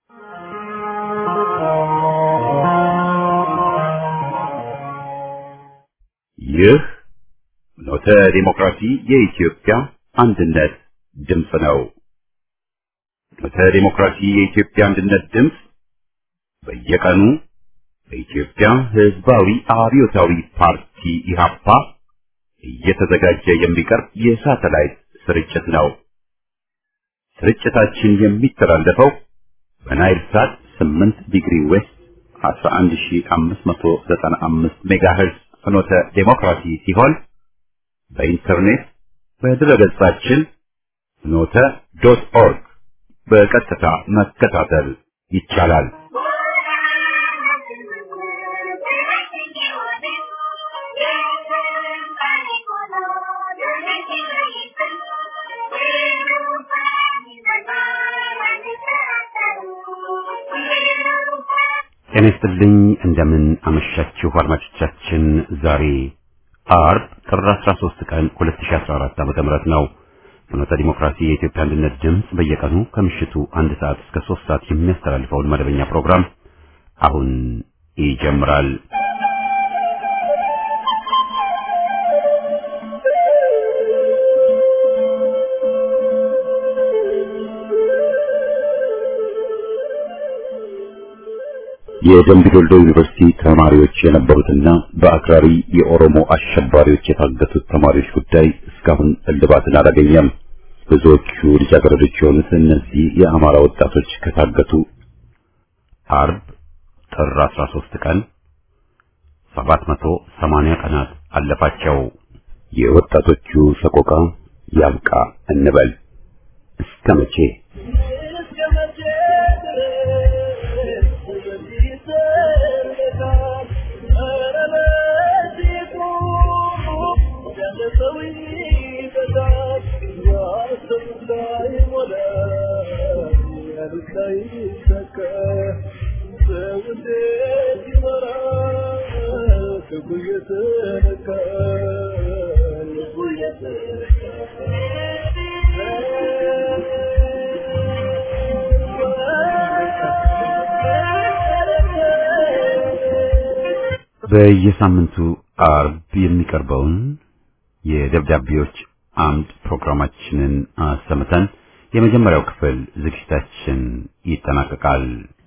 ይህ ኖተ ዲሞክራሲ የኢትዮጵያ አንድነት ድምፅ ነው። ኖተ ዲሞክራሲ የኢትዮጵያ አንድነት ድምፅ በየቀኑ በኢትዮጵያ ሕዝባዊ አብዮታዊ ፓርቲ ኢህአፓ እየተዘጋጀ የሚቀርብ የሳተላይት ስርጭት ነው። ስርጭታችን የሚተላለፈው በናይል ሳት 8 ዲግሪ ዌስት 11595 ሜጋሄርዝ ፍኖተ ዴሞክራሲ ሲሆን በኢንተርኔት በድረገጻችን ፍኖተ ዶት ኦርግ በቀጥታ መከታተል ይቻላል። ጤና ይስጥልኝ እንደምን አመሻችሁ አድማጮቻችን። ዛሬ አርብ ጥር 13 ቀን 2014 ዓ.ም ነው። ፍኖተ ዲሞክራሲ የኢትዮጵያ አንድነት ድምፅ በየቀኑ ከምሽቱ አንድ ሰዓት እስከ 3 ሰዓት የሚያስተላልፈውን መደበኛ ፕሮግራም አሁን ይጀምራል። የደምቢ ዶልዶ ዩኒቨርሲቲ ተማሪዎች የነበሩትና በአክራሪ የኦሮሞ አሸባሪዎች የታገቱት ተማሪዎች ጉዳይ እስካሁን እልባትን አላገኘም። ብዙዎቹ ልጃገረዶች የሆኑት እነዚህ የአማራ ወጣቶች ከታገቱ አርብ ጥር 13 ቀን 780 ቀናት አለፋቸው። የወጣቶቹ ሰቆቃ ያብቃ እንበል እስከ መቼ? በየሳምንቱ አርብ የሚቀርበውን የደብዳቤዎች አምድ ፕሮግራማችንን አሰምተን የመጀመሪያው ክፍል ዝግጅታችን ይጠናቀቃል።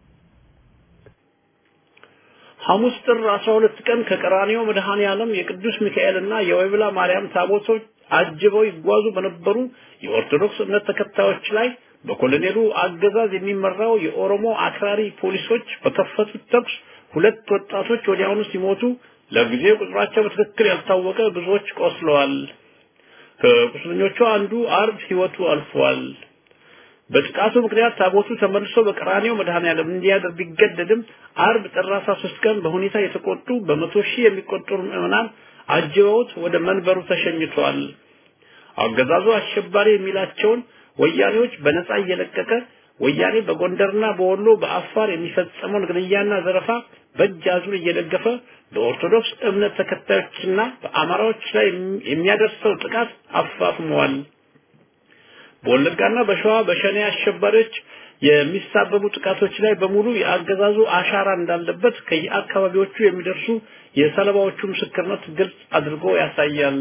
ሐሙስ ጥር 12 ቀን ከቀራኒዮ መድኃኔ ዓለም የቅዱስ ሚካኤልና የወይብላ ማርያም ታቦቶች አጅበው ይጓዙ በነበሩ የኦርቶዶክስ እምነት ተከታዮች ላይ በኮሎኔሉ አገዛዝ የሚመራው የኦሮሞ አክራሪ ፖሊሶች በከፈቱት ተኩስ ሁለት ወጣቶች ወዲያውኑ ሲሞቱ ለጊዜው ቁጥራቸው በትክክል ያልታወቀ ብዙዎች ቆስለዋል። ከቁስለኞቹ አንዱ አርብ ህይወቱ አልፏል። በጥቃቱ ምክንያት ታቦቱ ተመልሶ በቀራኔው መድኃኔዓለም እንዲያድር ቢገደድም አርብ ጥር 13 ቀን በሁኔታ የተቆጡ በመቶ ሺህ የሚቆጠሩ ምዕመናን አጅበውት ወደ መንበሩ ተሸኝቷል። አገዛዙ አሸባሪ የሚላቸውን ወያኔዎች በነፃ እየለቀቀ ወያኔ በጎንደርና በወሎ በአፋር የሚፈጸመውን ግድያና ዘረፋ በእጅ አዙር እየደገፈ በኦርቶዶክስ እምነት ተከታዮችና በአማራዎች ላይ የሚያደርሰው ጥቃት አፋፍመዋል። በወለጋና በሸዋ በሸኔ አሸባሪዎች የሚሳበቡ ጥቃቶች ላይ በሙሉ የአገዛዙ አሻራ እንዳለበት ከየአካባቢዎቹ የሚደርሱ የሰለባዎቹ ምስክርነት ግልጽ አድርጎ ያሳያል።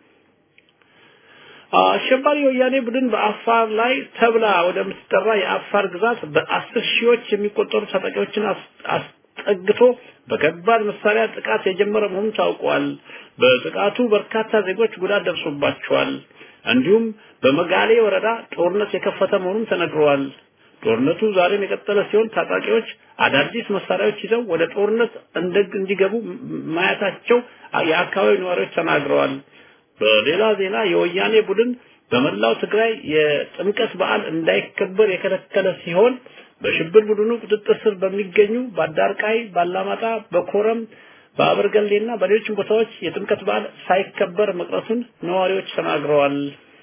አሸባሪ ወያኔ ቡድን በአፋር ላይ ተብላ ወደምትጠራ የአፋር ግዛት በአስር ሺዎች የሚቆጠሩ ታጣቂዎችን አስጠግቶ በከባድ መሳሪያ ጥቃት የጀመረ መሆኑ ታውቋል። በጥቃቱ በርካታ ዜጎች ጉዳት ደርሶባቸዋል። እንዲሁም በመጋሌ ወረዳ ጦርነት የከፈተ መሆኑም ተነግሯል። ጦርነቱ ዛሬም የቀጠለ ሲሆን ታጣቂዎች አዳዲስ መሳሪያዎች ይዘው ወደ ጦርነት እንዲገቡ ማየታቸው የአካባቢው ነዋሪዎች ተናግረዋል። በሌላ ዜና የወያኔ ቡድን በመላው ትግራይ የጥምቀት በዓል እንዳይከበር የከለከለ ሲሆን በሽብር ቡድኑ ቁጥጥር ስር በሚገኙ በአዳርቃይ፣ ባላማጣ፣ በኮረም፣ በአበርገሌና በሌሎችም ቦታዎች የጥምቀት በዓል ሳይከበር መቅረቱን ነዋሪዎች ተናግረዋል።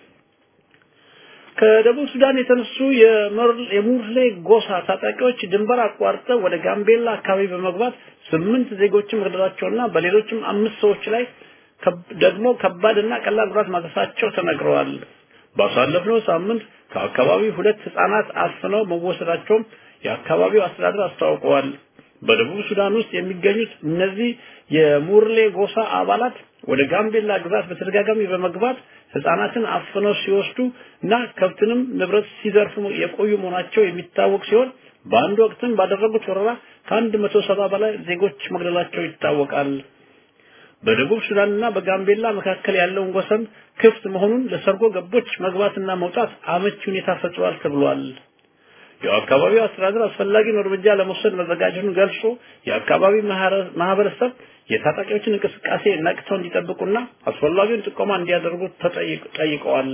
ከደቡብ ሱዳን የተነሱ የሙርሌ ጎሳ ታጣቂዎች ድንበር አቋርጠው ወደ ጋምቤላ አካባቢ በመግባት ስምንት ዜጎችን መግደላቸውና በሌሎችም አምስት ሰዎች ላይ ደግሞ ከባድና ቀላል ጉዳት ማድረሳቸው ተነግረዋል። ባሳለፍነው ሳምንት ከአካባቢው ሁለት ህጻናት አፍነው መወሰዳቸውም የአካባቢው አስተዳደር አስታውቀዋል። በደቡብ ሱዳን ውስጥ የሚገኙት እነዚህ የሙርሌ ጎሳ አባላት ወደ ጋምቤላ ግዛት በተደጋጋሚ በመግባት ህፃናትን አፍነው ሲወስዱ እና ከብትንም ንብረት ሲዘርፉ የቆዩ መሆናቸው የሚታወቅ ሲሆን በአንድ ወቅትም ባደረጉት ወረራ ከአንድ መቶ ሰባ በላይ ዜጎች መግደላቸው ይታወቃል። በደቡብ ሱዳንና በጋምቤላ መካከል ያለውን ወሰን ክፍት መሆኑን ለሰርጎ ገቦች መግባትና መውጣት አመቺ ሁኔታ ፈጥሯል ተብሏል። የአካባቢው አስተዳደር አስፈላጊውን እርምጃ ለመውሰድ መዘጋጀቱን ገልጾ የአካባቢ ማህበረሰብ የታጣቂዎችን እንቅስቃሴ ነቅተው እንዲጠብቁና አስፈላጊውን ጥቆማ እንዲያደርጉ ጠይቀዋል።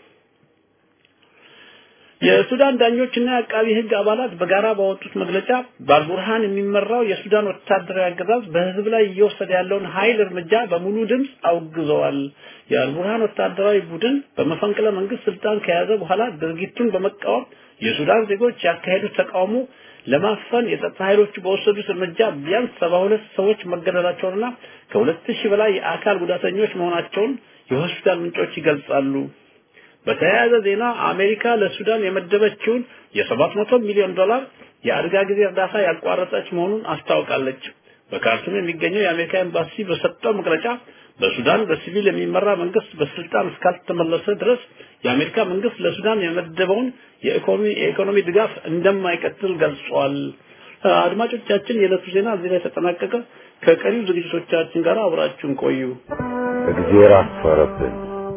የሱዳን ዳኞችና የአቃቢ ህግ አባላት በጋራ ባወጡት መግለጫ በአልቡርሃን የሚመራው የሱዳን ወታደራዊ አገዛዝ በህዝብ ላይ እየወሰደ ያለውን ኃይል እርምጃ በሙሉ ድምፅ አውግዘዋል። የአልቡርሃን ወታደራዊ ቡድን በመፈንቅለ መንግስት ስልጣን ከያዘ በኋላ ድርጊቱን በመቃወም የሱዳን ዜጎች ያካሄዱት ተቃውሞ ለማፈን የጸጥታ ኃይሎቹ በወሰዱት እርምጃ ቢያንስ ሰባ ሁለት ሰዎች መገደላቸውንና ከሁለት ሺህ በላይ የአካል ጉዳተኞች መሆናቸውን የሆስፒታል ምንጮች ይገልጻሉ። በተያያዘ ዜና አሜሪካ ለሱዳን የመደበችውን የ700 ሚሊዮን ዶላር የአደጋ ጊዜ እርዳታ ያቋረጠች መሆኑን አስታውቃለች። በካርቱም የሚገኘው የአሜሪካ ኤምባሲ በሰጠው መግለጫ በሱዳን በሲቪል የሚመራ መንግስት በስልጣን እስካልተመለሰ ድረስ የአሜሪካ መንግስት ለሱዳን የመደበውን የኢኮኖሚ የኢኮኖሚ ድጋፍ እንደማይቀጥል ገልጿል። አድማጮቻችን፣ የዕለቱ ዜና እዚህ ላይ ተጠናቀቀ። ከቀሪው ዝግጅቶቻችን ጋር አብራችሁን ቆዩ። እግዜር አፈረብን።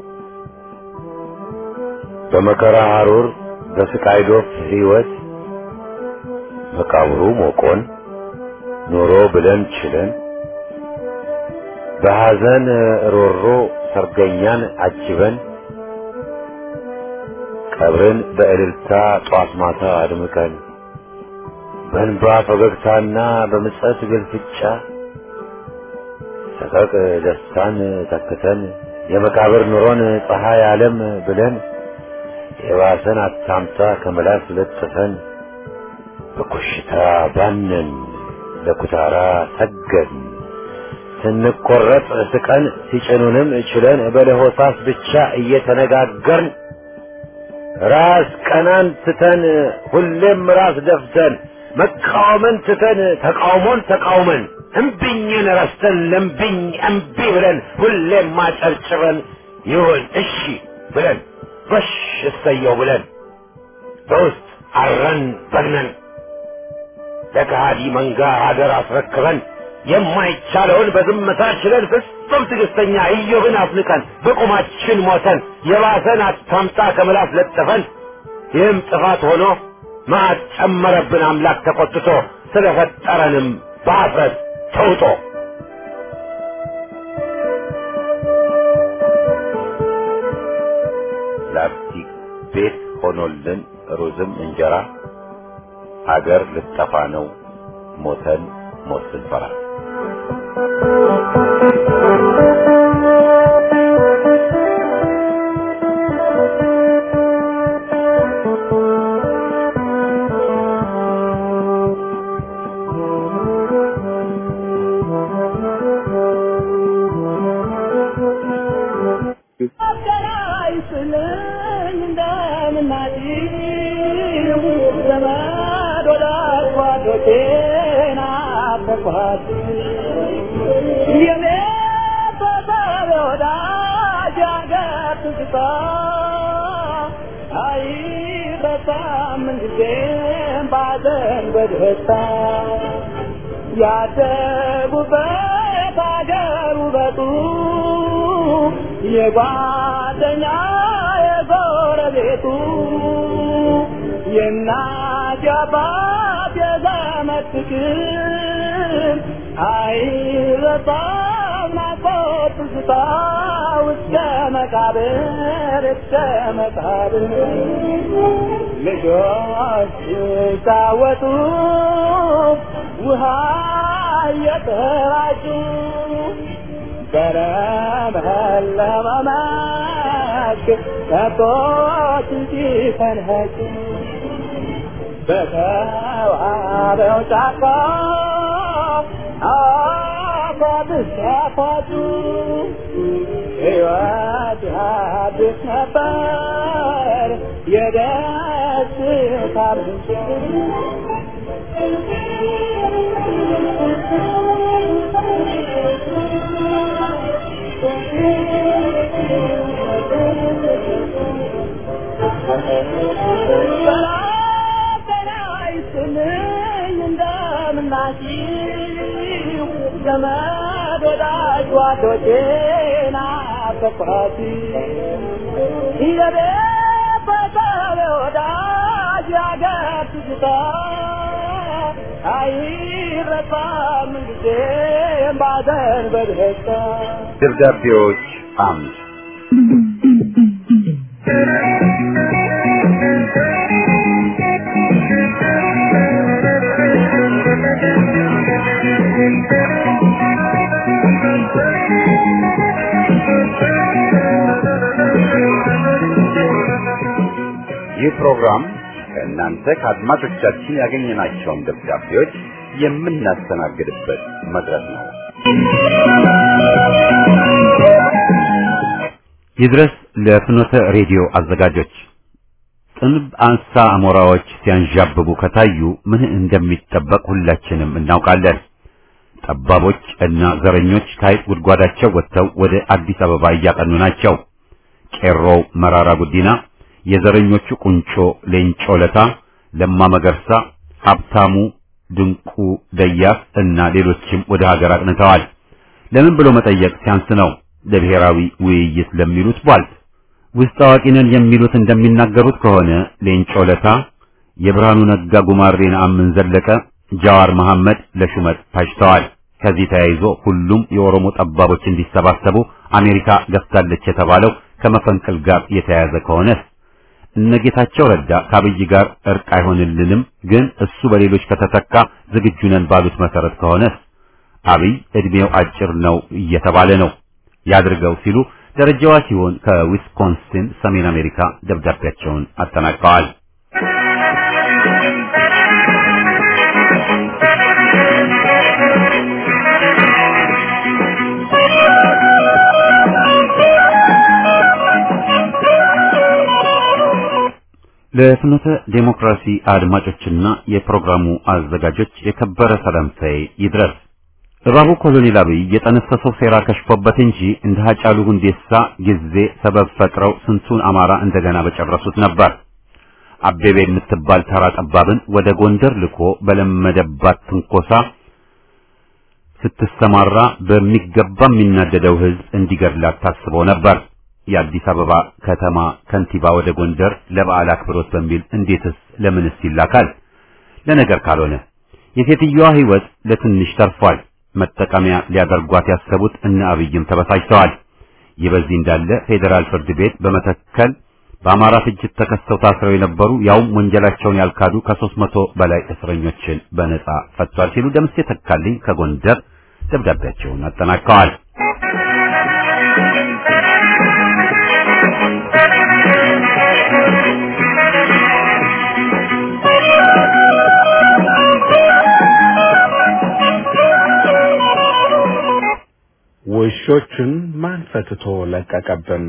በመከራ ሐሩር በስቃይ ዶፍ ሕይወት መቃብሩ ሞቆን ኖሮ ብለን ችለን በሐዘን ሮሮ ሰርገኛን አጅበን ቀብርን በእልልታ ጧት ማታ አድምቀን በእንባ ፈገግታና በምጸት ግልፍጫ ሰቀቅ ደስታን ተክተን የመቃብር ኑሮን ፀሐይ ዓለም ብለን የባሰን አታምጣ ከመላስ ለጥፈን በኮሽታ ባነን ለኩታራ ሰገን ስንቆረጥ ስቀን ሲጭኑንም ችለን በለሆሳስ ብቻ እየተነጋገርን ራስ ቀናን ትተን ሁሌም ራስ ደፍተን መቃወምን ትተን ተቃውሞን ተቃውመን እምቢኝን ረስተን ለምቢኝ እምቢ ብለን ሁሌም ማጨርጭረን ይሁን እሺ ብለን ጎሽ እሰየው ብለን በውስጥ አረን በግነን ለከሃዲ መንጋ ሀገር አስረክበን የማይቻለውን በዝምታ ችለን ፍጹም ትዕግስተኛ ኢዮብን አፍንቀን በቁማችን ሞተን የባሰን አታምጣ ከምላስ ለጥፈን ይህም ጥፋት ሆኖ መዓት ጨመረብን አምላክ ተቆጥቶ ስለፈጠረንም በአፍረት ተውጦ ላስቲክ ቤት ሆኖልን ሩዝም እንጀራ ሀገር ልጠፋ ነው ሞተን ሞት ስንፈራ በደስታ ያደጉበት አገር ውበቱ የጓደኛ የጎረቤቱ የእናት የአባት የዘመድ ፍቅር አይረሳም ናፍቆት ትዝታ እስከ መቃብር እስከ መቃብር ልጆች ሲጫወቱ ውሃ እየተራጩ በለመለመ መስክ ከብቶች ሲፈንጩ በተዋበው ጫካ አፏት ሲያፏጩ ሕይወት አዲስ ነበር የደስታ ምንጭ ዘመድ ወዳጅ ጓዶቼና በኩራቲ የቤተሰብ ወዳጅ ያገር ትዝታ አይረሳም ጊዜም ባዘን በደስታ ደብዳቤዎች አምድ ይህ ፕሮግራም ከእናንተ ከአድማጮቻችን ያገኘናቸውን ደብዳቤዎች የምናስተናግድበት መድረክ ነው። ይድረስ ለፍኖተ ሬዲዮ አዘጋጆች ጥንብ አንሳ አሞራዎች ሲያንዣብቡ ከታዩ ምን እንደሚጠበቅ ሁላችንም እናውቃለን። ጠባቦች እና ዘረኞች ከሐይቅ ጉድጓዳቸው ወጥተው ወደ አዲስ አበባ እያቀኑ ናቸው። ቄሮው መራራ ጉዲና፣ የዘረኞቹ ቁንጮ ሌንጮ ለታ፣ ለማ መገርሳ፣ ሀብታሙ ድንቁ ደያስ እና ሌሎችም ወደ ሀገር አቅንተዋል። ለምን ብሎ መጠየቅ ሲያንስ ነው። ለብሔራዊ ውይይት ለሚሉት ቧልት ውስጥ አዋቂ ነን የሚሉት እንደሚናገሩት ከሆነ ሌንጮ ለታ የብርሃኑ ነጋ ጉማሬን አምን ዘለቀ ጃዋር መሐመድ ለሹመት ታጭተዋል። ከዚህ ተያይዞ ሁሉም የኦሮሞ ጠባቦች እንዲሰባሰቡ አሜሪካ ገፍታለች የተባለው ከመፈንቅል ጋር የተያያዘ ከሆነስ እነ ጌታቸው ረዳ ከአብይ ጋር እርቅ አይሆንልንም፣ ግን እሱ በሌሎች ከተተካ ዝግጁ ነን ባሉት መሰረት ከሆነስ አብይ እድሜው አጭር ነው እየተባለ ነው ያድርገው ሲሉ ደረጃዋ ሲሆን ከዊስኮንሲን ሰሜን አሜሪካ ደብዳቤያቸውን አጠናቀዋል። ለፍኖተ ዴሞክራሲ አድማጮችና የፕሮግራሙ አዘጋጆች የከበረ ሰላምታዬ ይድረስ። እባቡ ኮሎኔል አብይ የጠነሰሰው ሴራ ከሽፎበት እንጂ እንደ ሀጫሉ ሁንዴሳ ጊዜ ሰበብ ፈጥረው ስንቱን አማራ እንደገና በጨረሱት ነበር። አቤቤ የምትባል ተራ ጠባብን ወደ ጎንደር ልኮ በለመደባት ትንኮሳ ስትሰማራ በሚገባ የሚናደደው ሕዝብ እንዲገድላት ታስቦ ነበር። የአዲስ አበባ ከተማ ከንቲባ ወደ ጎንደር ለበዓል አክብሮት በሚል እንዴትስ ለምንስ ይላካል? ለነገር ካልሆነ የሴትዮዋ ሕይወት ለትንሽ ተርፏል። መጠቀሚያ ሊያደርጓት ያሰቡት እነ አብይም ተበሳጭተዋል። ይህ በዚህ እንዳለ ፌዴራል ፍርድ ቤት በመተከል በአማራ ፍጅት ተከሰው ታስረው የነበሩ ያውም ወንጀላቸውን ያልካዱ ከሦስት መቶ በላይ እስረኞችን በነጻ ፈቷል ሲሉ ደምሴ ተካልኝ ከጎንደር ደብዳቤያቸውን አጠናቀዋል። ውሾችን ማን ፈትቶ ለቀቀብን?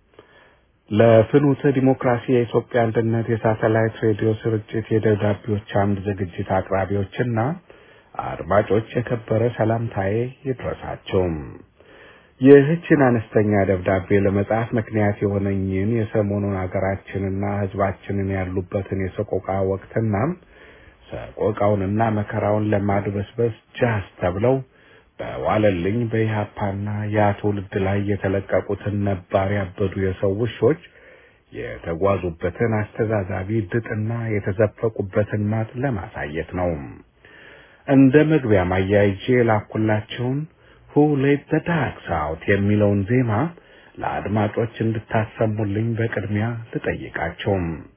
ለፍኖተ ዲሞክራሲ የኢትዮጵያ አንድነት የሳተላይት ሬዲዮ ስርጭት የደብዳቤዎች አምድ ዝግጅት አቅራቢዎችና አድማጮች የከበረ ሰላምታዬ ይድረሳቸው። ይህችን አነስተኛ ደብዳቤ ለመጻፍ ምክንያት የሆነኝን የሰሞኑን ሀገራችንና ሕዝባችንን ያሉበትን የሰቆቃ ወቅትና ሰቆቃውንና መከራውን ለማድበስበስ ጃስ ተብለው በዋለልኝ በኢህአፓና ያ ትውልድ ላይ የተለቀቁትን ነባር ያበዱ የሰው ውሾች የተጓዙበትን አስተዛዛቢ ድጥና የተዘፈቁበትን ማጥ ለማሳየት ነው። እንደ መግቢያ ማያይዤ ላኩላቸውን ሁ ሌት ዘ ዳግስ አውት የሚለውን ዜማ ለአድማጮች እንድታሰሙልኝ በቅድሚያ ልጠይቃቸው።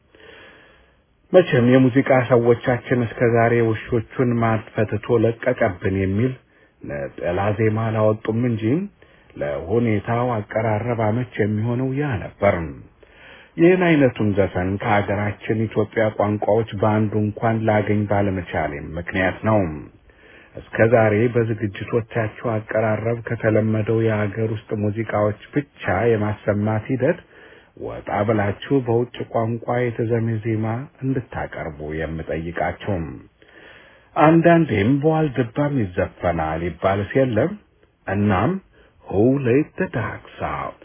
መቼም የሙዚቃ ሰዎቻችን እስከ ዛሬ ውሾቹን ማድፈትቶ ለቀቀብን የሚል ነጠላ ዜማ አላወጡም እንጂ ለሁኔታው አቀራረብ አመች የሚሆነው ያ ነበር። ይህን አይነቱን ዘፈን ከሀገራችን ኢትዮጵያ ቋንቋዎች በአንዱ እንኳን ላገኝ ባለመቻሌም ምክንያት ነው። እስከ ዛሬ በዝግጅቶቻችሁ አቀራረብ ከተለመደው የሀገር ውስጥ ሙዚቃዎች ብቻ የማሰማት ሂደት ወጣ ብላችሁ በውጭ ቋንቋ የተዘመ ዜማ እንድታቀርቡ የምጠይቃችሁ አንዳንዴም በዋልድባም ይዘፈናል ይባልስ የለም። እናም ሁ ሌት ዘ ዳርክ አውት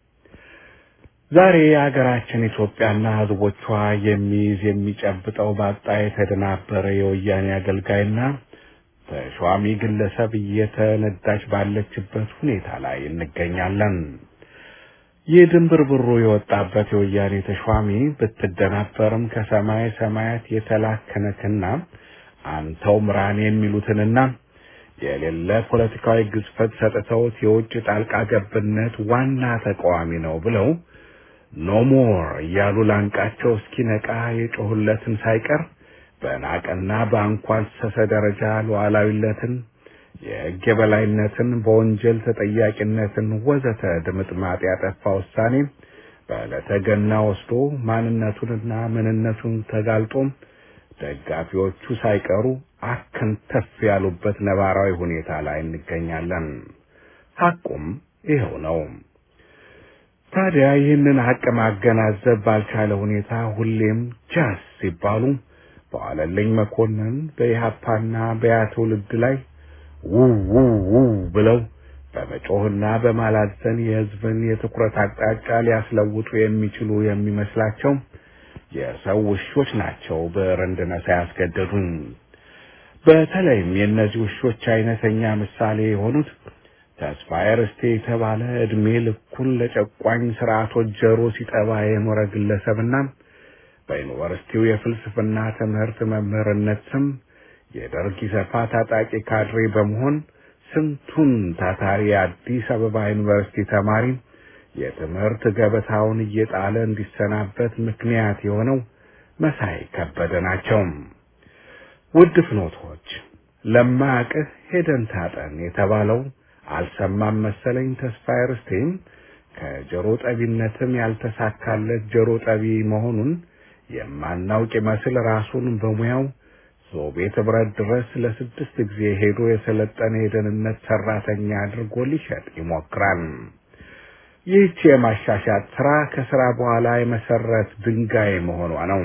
ዛሬ የሀገራችን ኢትዮጵያና ሕዝቦቿ የሚይዝ የሚጨብጠው ባጣ የተደናበረ የወያኔ አገልጋይና ተሿሚ ግለሰብ እየተነዳች ባለችበት ሁኔታ ላይ እንገኛለን። ይህ ድንብርብሩ የወጣበት የወያኔ ተሿሚ ብትደናበርም ከሰማይ ሰማያት የተላከነክና አንተው ምራን የሚሉትንና የሌለ ፖለቲካዊ ግዝፈት ሰጥተውት የውጭ ጣልቃ ገብነት ዋና ተቃዋሚ ነው ብለው ኖሞር እያሉ ላንቃቸው እስኪነቃ የጮሁለትን ሳይቀር በናቀና በአንኳሰሰ ደረጃ ሉዓላዊነትን፣ የሕግ የበላይነትን፣ በወንጀል ተጠያቂነትን ወዘተ ድምጥማጥ ያጠፋ ውሳኔ በዕለተ ገና ወስዶ ማንነቱንና ምንነቱን ተጋልጦ ደጋፊዎቹ ሳይቀሩ አከንተፍ ያሉበት ነባራዊ ሁኔታ ላይ እንገኛለን። ሐቁም ይኸው ነው። ታዲያ ይህንን ሐቅ ማገናዘብ ባልቻለ ሁኔታ ሁሌም ጃስ ሲባሉ በዋለልኝ መኮንን በኢህአፓና በያ ትውልድ ላይ ውው ውው ውው ብለው በመጮህና በማላዘን የሕዝብን የትኩረት አቅጣጫ ሊያስለውጡ የሚችሉ የሚመስላቸው የሰው ውሾች ናቸው ብዕር እንድነሳ ያስገደዱኝ። በተለይም የእነዚህ ውሾች አይነተኛ ምሳሌ የሆኑት ተስፋዬ ርስቴ የተባለ ዕድሜ ልኩን ለጨቋኝ ስርዓቶች ጆሮ ሲጠባ የኖረ ግለሰብና በዩኒቨርሲቲው የፍልስፍና ትምህርት መምህርነት ስም የደርግ ኢሰፓ ታጣቂ ካድሬ በመሆን ስንቱን ታታሪ የአዲስ አበባ ዩኒቨርሲቲ ተማሪ የትምህርት ገበታውን እየጣለ እንዲሰናበት ምክንያት የሆነው መሳይ ከበደ ናቸው። ውድ ፍኖቶች፣ ለማያውቅህ ሄደን ታጠን የተባለው አልሰማም መሰለኝ። ተስፋዬ ርስቴም ከጆሮ ጠቢነትም ያልተሳካለት ጆሮ ጠቢ መሆኑን የማናውቅ ይመስል ራሱን በሙያው ሶቪየት ህብረት ድረስ ለስድስት ጊዜ ሄዶ የሰለጠነ የደህንነት ሰራተኛ አድርጎ ሊሸጥ ይሞክራል። ይህች የማሻሻት ስራ ከስራ በኋላ የመሰረት ድንጋይ መሆኗ ነው።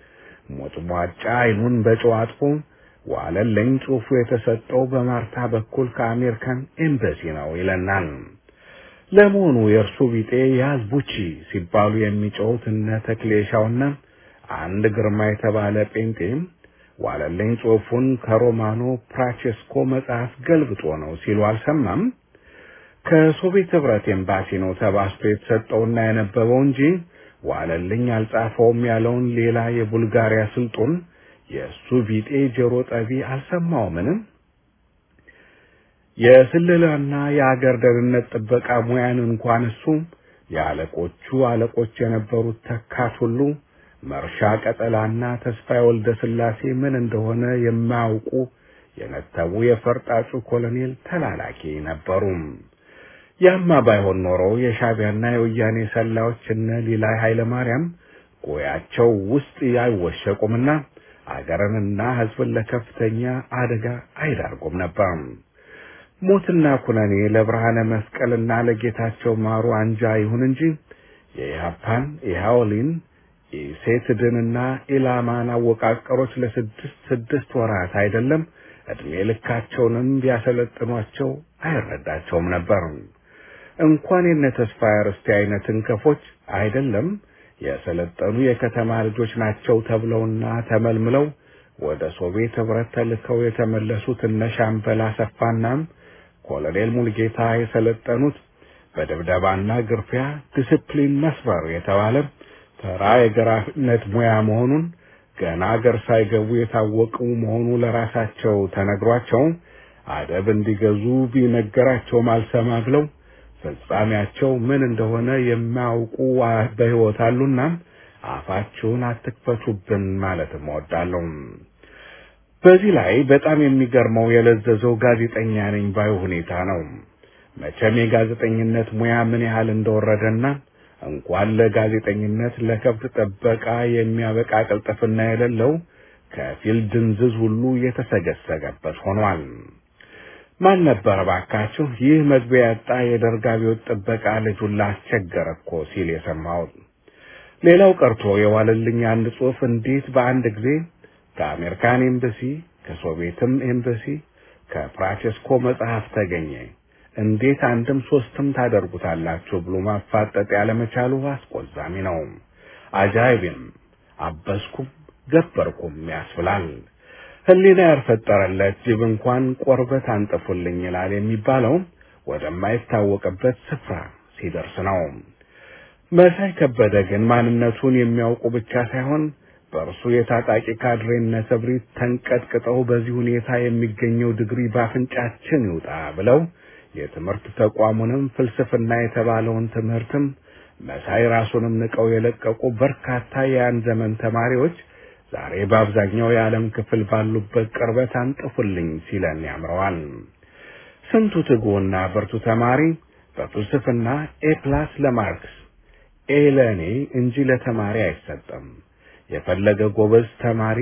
ሞጭሟጫ አይኑን በጨው አጥፎ ዋለልኝ ጽሑፉ የተሰጠው በማርታ በኩል ከአሜሪካን ኤምባሲ ነው ይለናል። ለመሆኑ የእርሱ ቢጤ ያዝ ቡቺ ሲባሉ የሚጮሁት እነ ተክሌሻውና አንድ ግርማ የተባለ ጴንጤም ዋለልኝ ጽሑፉን ከሮማኖ ፕራቼስኮ መጽሐፍ ገልብጦ ነው ሲሉ አልሰማም። ከሶቪየት ህብረት ኤምባሲ ነው ተባስቶ የተሰጠውና የነበበው እንጂ ዋለልኝ አልጻፈውም ያለውን ሌላ የቡልጋሪያ ስልጡን የእሱ ቢጤ ጆሮ ጠቢ አልሰማውምንም። የስለላና የአገር ደህንነት ጥበቃ ሙያን እንኳን እሱ የአለቆቹ አለቆች የነበሩት ተካት ሁሉ መርሻ ቀጠላና ተስፋዬ ወልደ ስላሴ ምን እንደሆነ የማያውቁ የነተቡ የፈርጣጩ ኮሎኔል ተላላኪ ነበሩ። ያማ ባይሆን ኖሮ የሻቢያና የወያኔ ሰላዮች እነ ሊላይ ኃይለ ማርያም ጎያቸው ውስጥ አይወሸቁምና አገርንና ሕዝብን ለከፍተኛ አደጋ አይዳርጉም ነበር። ሞትና ኩነኔ ለብርሃነ መስቀልና ለጌታቸው ማሩ አንጃ ይሁን እንጂ የኢህአፓን ኢህአወሊን ኢሴትድንና ኢላማን አወቃቀሮች ለስድስት ስድስት ወራት አይደለም ዕድሜ ልካቸውንም ቢያሰለጥኗቸው አይረዳቸውም ነበር። እንኳን የነ ተስፋዬ ርስቴ አይነት እንከፎች አይደለም የሰለጠኑ የከተማ ልጆች ናቸው ተብለውና ተመልምለው ወደ ሶቪየት ህብረት ተልከው የተመለሱት እነ ሻምበል አሰፋናም ኮሎኔል ሙልጌታ የሰለጠኑት በድብደባና ግርፊያ ዲስፕሊን መስበር የተባለ ተራ የገራፊነት ሙያ መሆኑን ገና አገር ሳይገቡ የታወቁ መሆኑ ለራሳቸው ተነግሯቸው አደብ እንዲገዙ ቢነገራቸውም አልሰማ ብለው ፍጻሜያቸው ምን እንደሆነ የማያውቁ በሕይወት አሉና አፋችሁን አትክፈቱብን ማለትም እወዳለሁ። በዚህ ላይ በጣም የሚገርመው የለዘዘው ጋዜጠኛ ነኝ ባዩ ሁኔታ ነው። መቼም የጋዜጠኝነት ሙያ ምን ያህል እንደወረደና እንኳን ለጋዜጠኝነት ለከብት ጥበቃ የሚያበቃ ቅልጥፍና የሌለው ከፊል ድንዝዝ ሁሉ የተሰገሰገበት ሆኗል። ማን ነበር ባካችሁ ይህ መግቢያ ያጣ የደርግ አብዮት ጥበቃ ልጁን ላስቸገረ እኮ ሲል የሰማሁት? ሌላው ቀርቶ የዋለልኝ አንድ ጽሑፍ እንዴት በአንድ ጊዜ ከአሜሪካን ኤምባሲ፣ ከሶቪየትም ኤምባሲ ከፍራንቼስኮ መጽሐፍ ተገኘ። እንዴት አንድም ሶስትም ታደርጉታላችሁ ብሎ ማፋጠጥ ያለመቻሉ አስቆዛሚ ነው። አጃይብም አበስኩም ገበርኩም ያስብላል። ሕሊና ያልፈጠረለት ጅብ እንኳን ቆርበት አንጥፉልኝ ይላል የሚባለው ወደማይታወቅበት ስፍራ ሲደርስ ነው። መሳይ ከበደ ግን ማንነቱን የሚያውቁ ብቻ ሳይሆን በእርሱ የታጣቂ ካድሬነት እብሪት ተንቀጥቅጠው በዚህ ሁኔታ የሚገኘው ዲግሪ ባፍንጫችን ይውጣ ብለው የትምህርት ተቋሙንም ፍልስፍና የተባለውን ትምህርትም መሳይ ራሱንም ንቀው የለቀቁ በርካታ የያን ዘመን ተማሪዎች ዛሬ በአብዛኛው የዓለም ክፍል ባሉበት ቅርበት አንጥፉልኝ ሲለን ያምረዋል። ስንቱ ትጉና ብርቱ ተማሪ በፍልስፍና ኤ ፕላስ ለማርክስ ኤ ለእኔ እንጂ ለተማሪ አይሰጥም። የፈለገ ጎበዝ ተማሪ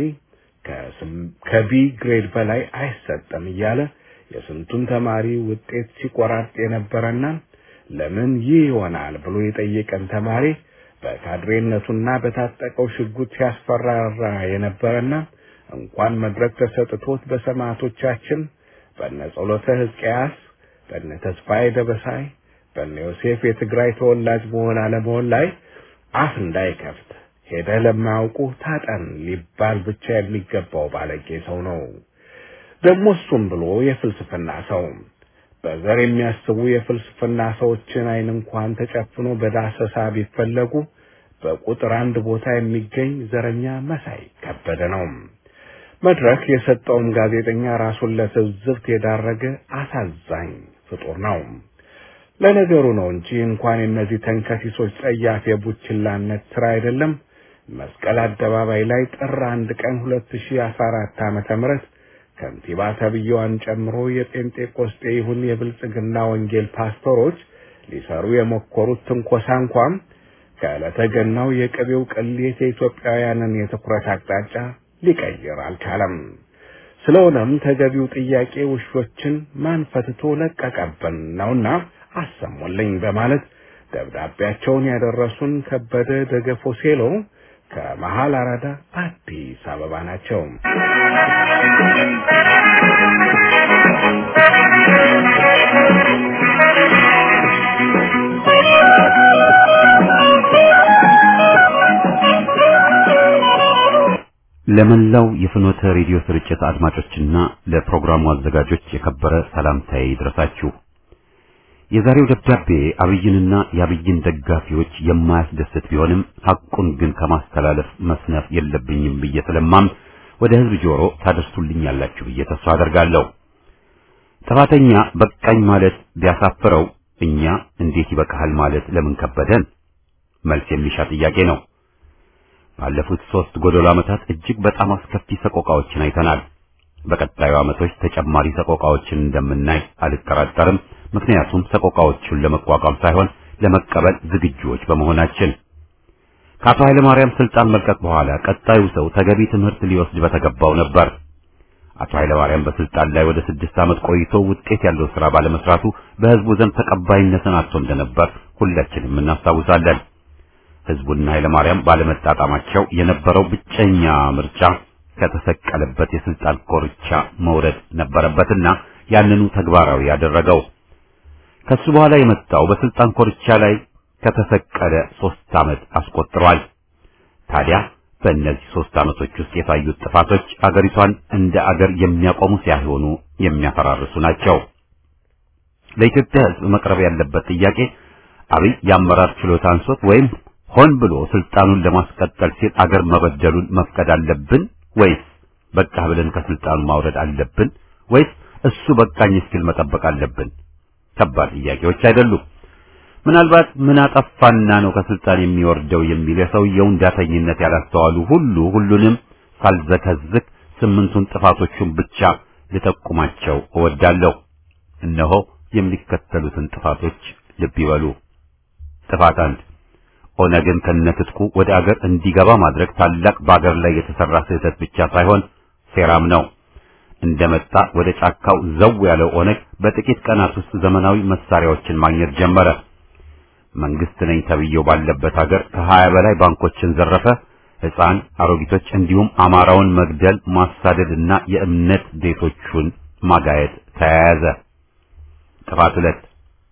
ከቢ ግሬድ በላይ አይሰጥም እያለ የስንቱን ተማሪ ውጤት ሲቆራርጥ የነበረና ለምን ይህ ይሆናል ብሎ የጠየቀን ተማሪ በካድሬነቱና በታጠቀው ሽጉጥ ሲያስፈራራ የነበረና እንኳን መድረክ ተሰጥቶት በሰማዕቶቻችን በነ ጸሎተ ሕዝቅያስ፣ በነ ተስፋዬ ደበሳይ፣ በነ ዮሴፍ የትግራይ ተወላጅ መሆን አለመሆን ላይ አፍ እንዳይከፍት ሄደ ለማያውቁ ታጠን ሊባል ብቻ የሚገባው ባለጌ ሰው ነው። ደግሞ እሱም ብሎ የፍልስፍና ሰው በዘር የሚያስቡ የፍልስፍና ሰዎችን አይን እንኳን ተጨፍኖ በዳሰሳ ቢፈለጉ በቁጥር አንድ ቦታ የሚገኝ ዘረኛ መሳይ ከበደ ነው። መድረክ የሰጠውም ጋዜጠኛ ራሱን ለትዝብት የዳረገ አሳዛኝ ፍጡር ነው። ለነገሩ ነው እንጂ እንኳን የእነዚህ ተንከሲሶች ጸያፍ የቡችላነት ስራ አይደለም መስቀል አደባባይ ላይ ጥር አንድ ቀን 2014 ዓመተ ምህረት ከንቲባ ተብዬዋን ጨምሮ የጴንጤቆስጤ ይሁን የብልጽግና ወንጌል ፓስተሮች ሊሰሩ የሞከሩት ትንኮሳ እንኳን ከዕለተ ገናው የቅቤው ቅሌት የኢትዮጵያውያንን የትኩረት አቅጣጫ ሊቀይር አልቻለም። ስለሆነም ተገቢው ጥያቄ ውሾችን ማን ፈትቶ ለቀቀብን ነውና አሰሙልኝ በማለት ደብዳቤያቸውን ያደረሱን ከበደ ደገፎ ሴሎ ከመሃል አራዳ አዲስ አበባ ናቸው። ለመላው የፍኖተ ሬዲዮ ስርጭት አድማጮችና ለፕሮግራሙ አዘጋጆች የከበረ ሰላምታዬ ይድረሳችሁ። የዛሬው ደብዳቤ አብይንና የአብይን ደጋፊዎች የማያስደስት ቢሆንም ሐቁን ግን ከማስተላለፍ መስነፍ የለብኝም ብዬ ስለማም ወደ ሕዝብ ጆሮ ታደርሱልኛላችሁ ብዬ ተስፋ አደርጋለሁ። ጥፋተኛ በቃኝ ማለት ቢያሳፍረው እኛ እንዴት ይበቃሃል ማለት ለምን ከበደን? መልስ የሚሻ ጥያቄ ነው። ባለፉት ሶስት ጎደሎ ዓመታት እጅግ በጣም አስከፊ ሰቆቃዎችን አይተናል። በቀጣዩ ዓመቶች ተጨማሪ ሰቆቃዎችን እንደምናይ አልጠራጠርም። ምክንያቱም ሰቆቃዎቹን ለመቋቋም ሳይሆን ለመቀበል ዝግጁዎች በመሆናችን። ከአቶ ኃይለ ማርያም ስልጣን መልቀቅ በኋላ ቀጣዩ ሰው ተገቢ ትምህርት ሊወስድ በተገባው ነበር። አቶ ኃይለ ማርያም በስልጣን ላይ ወደ ስድስት ዓመት ቆይቶ ውጤት ያለው ስራ ባለመስራቱ በህዝቡ ዘንድ ተቀባይነትን አጥቶ እንደነበር ሁላችንም እናስታውሳለን። ህዝቡና ኃይለ ማርያም ባለመጣጣማቸው የነበረው ብቸኛ ምርጫ ከተሰቀለበት የስልጣን ኮርቻ መውረድ ነበረበትና ያንኑ ተግባራዊ ያደረገው። ከሱ በኋላ የመጣው በስልጣን ኮርቻ ላይ ከተሰቀለ ሶስት ዓመት አስቆጥሯል። ታዲያ በእነዚህ ሶስት ዓመቶች ውስጥ የታዩት ጥፋቶች አገሪቷን እንደ አገር የሚያቆሙ ሳይሆኑ የሚያፈራርሱ ናቸው። ለኢትዮጵያ ህዝብ መቅረብ ያለበት ጥያቄ አብይ የአመራር ችሎታ አንሶት ወይም ሆን ብሎ ስልጣኑን ለማስቀጠል ሲል አገር መበደሉን መፍቀድ አለብን ወይስ በቃ ብለን ከስልጣኑ ማውረድ አለብን ወይስ እሱ በቃኝ እስኪል መጠበቅ አለብን? ከባድ ጥያቄዎች አይደሉም። ምናልባት ምን አጠፋና ነው ከስልጣን የሚወርደው የሚል የሰውየውን ዳተኝነት ያላስተዋሉ ሁሉ ሁሉንም ሳልዘከዝክ ስምንቱን ጥፋቶቹን ብቻ ልጠቁማቸው እወዳለሁ። እነሆ የሚከተሉትን ጥፋቶች ልብ ይበሉ። ጥፋት አንድ ኦነግን ከነትጥቁ ወደ አገር እንዲገባ ማድረግ ታላቅ በአገር ላይ የተሰራ ስህተት ብቻ ሳይሆን ሴራም ነው። እንደመጣ ወደ ጫካው ዘው ያለው ኦነግ በጥቂት ቀናት ውስጥ ዘመናዊ መሳሪያዎችን ማግኘት ጀመረ። መንግስት ነኝ ተብዬው ባለበት ሀገር ከሀያ በላይ ባንኮችን ዘረፈ። ሕፃን፣ አሮጊቶች እንዲሁም አማራውን መግደል፣ ማሳደድና የእምነት ቤቶቹን ማጋየት ተያያዘ። ጥፋት ሁለት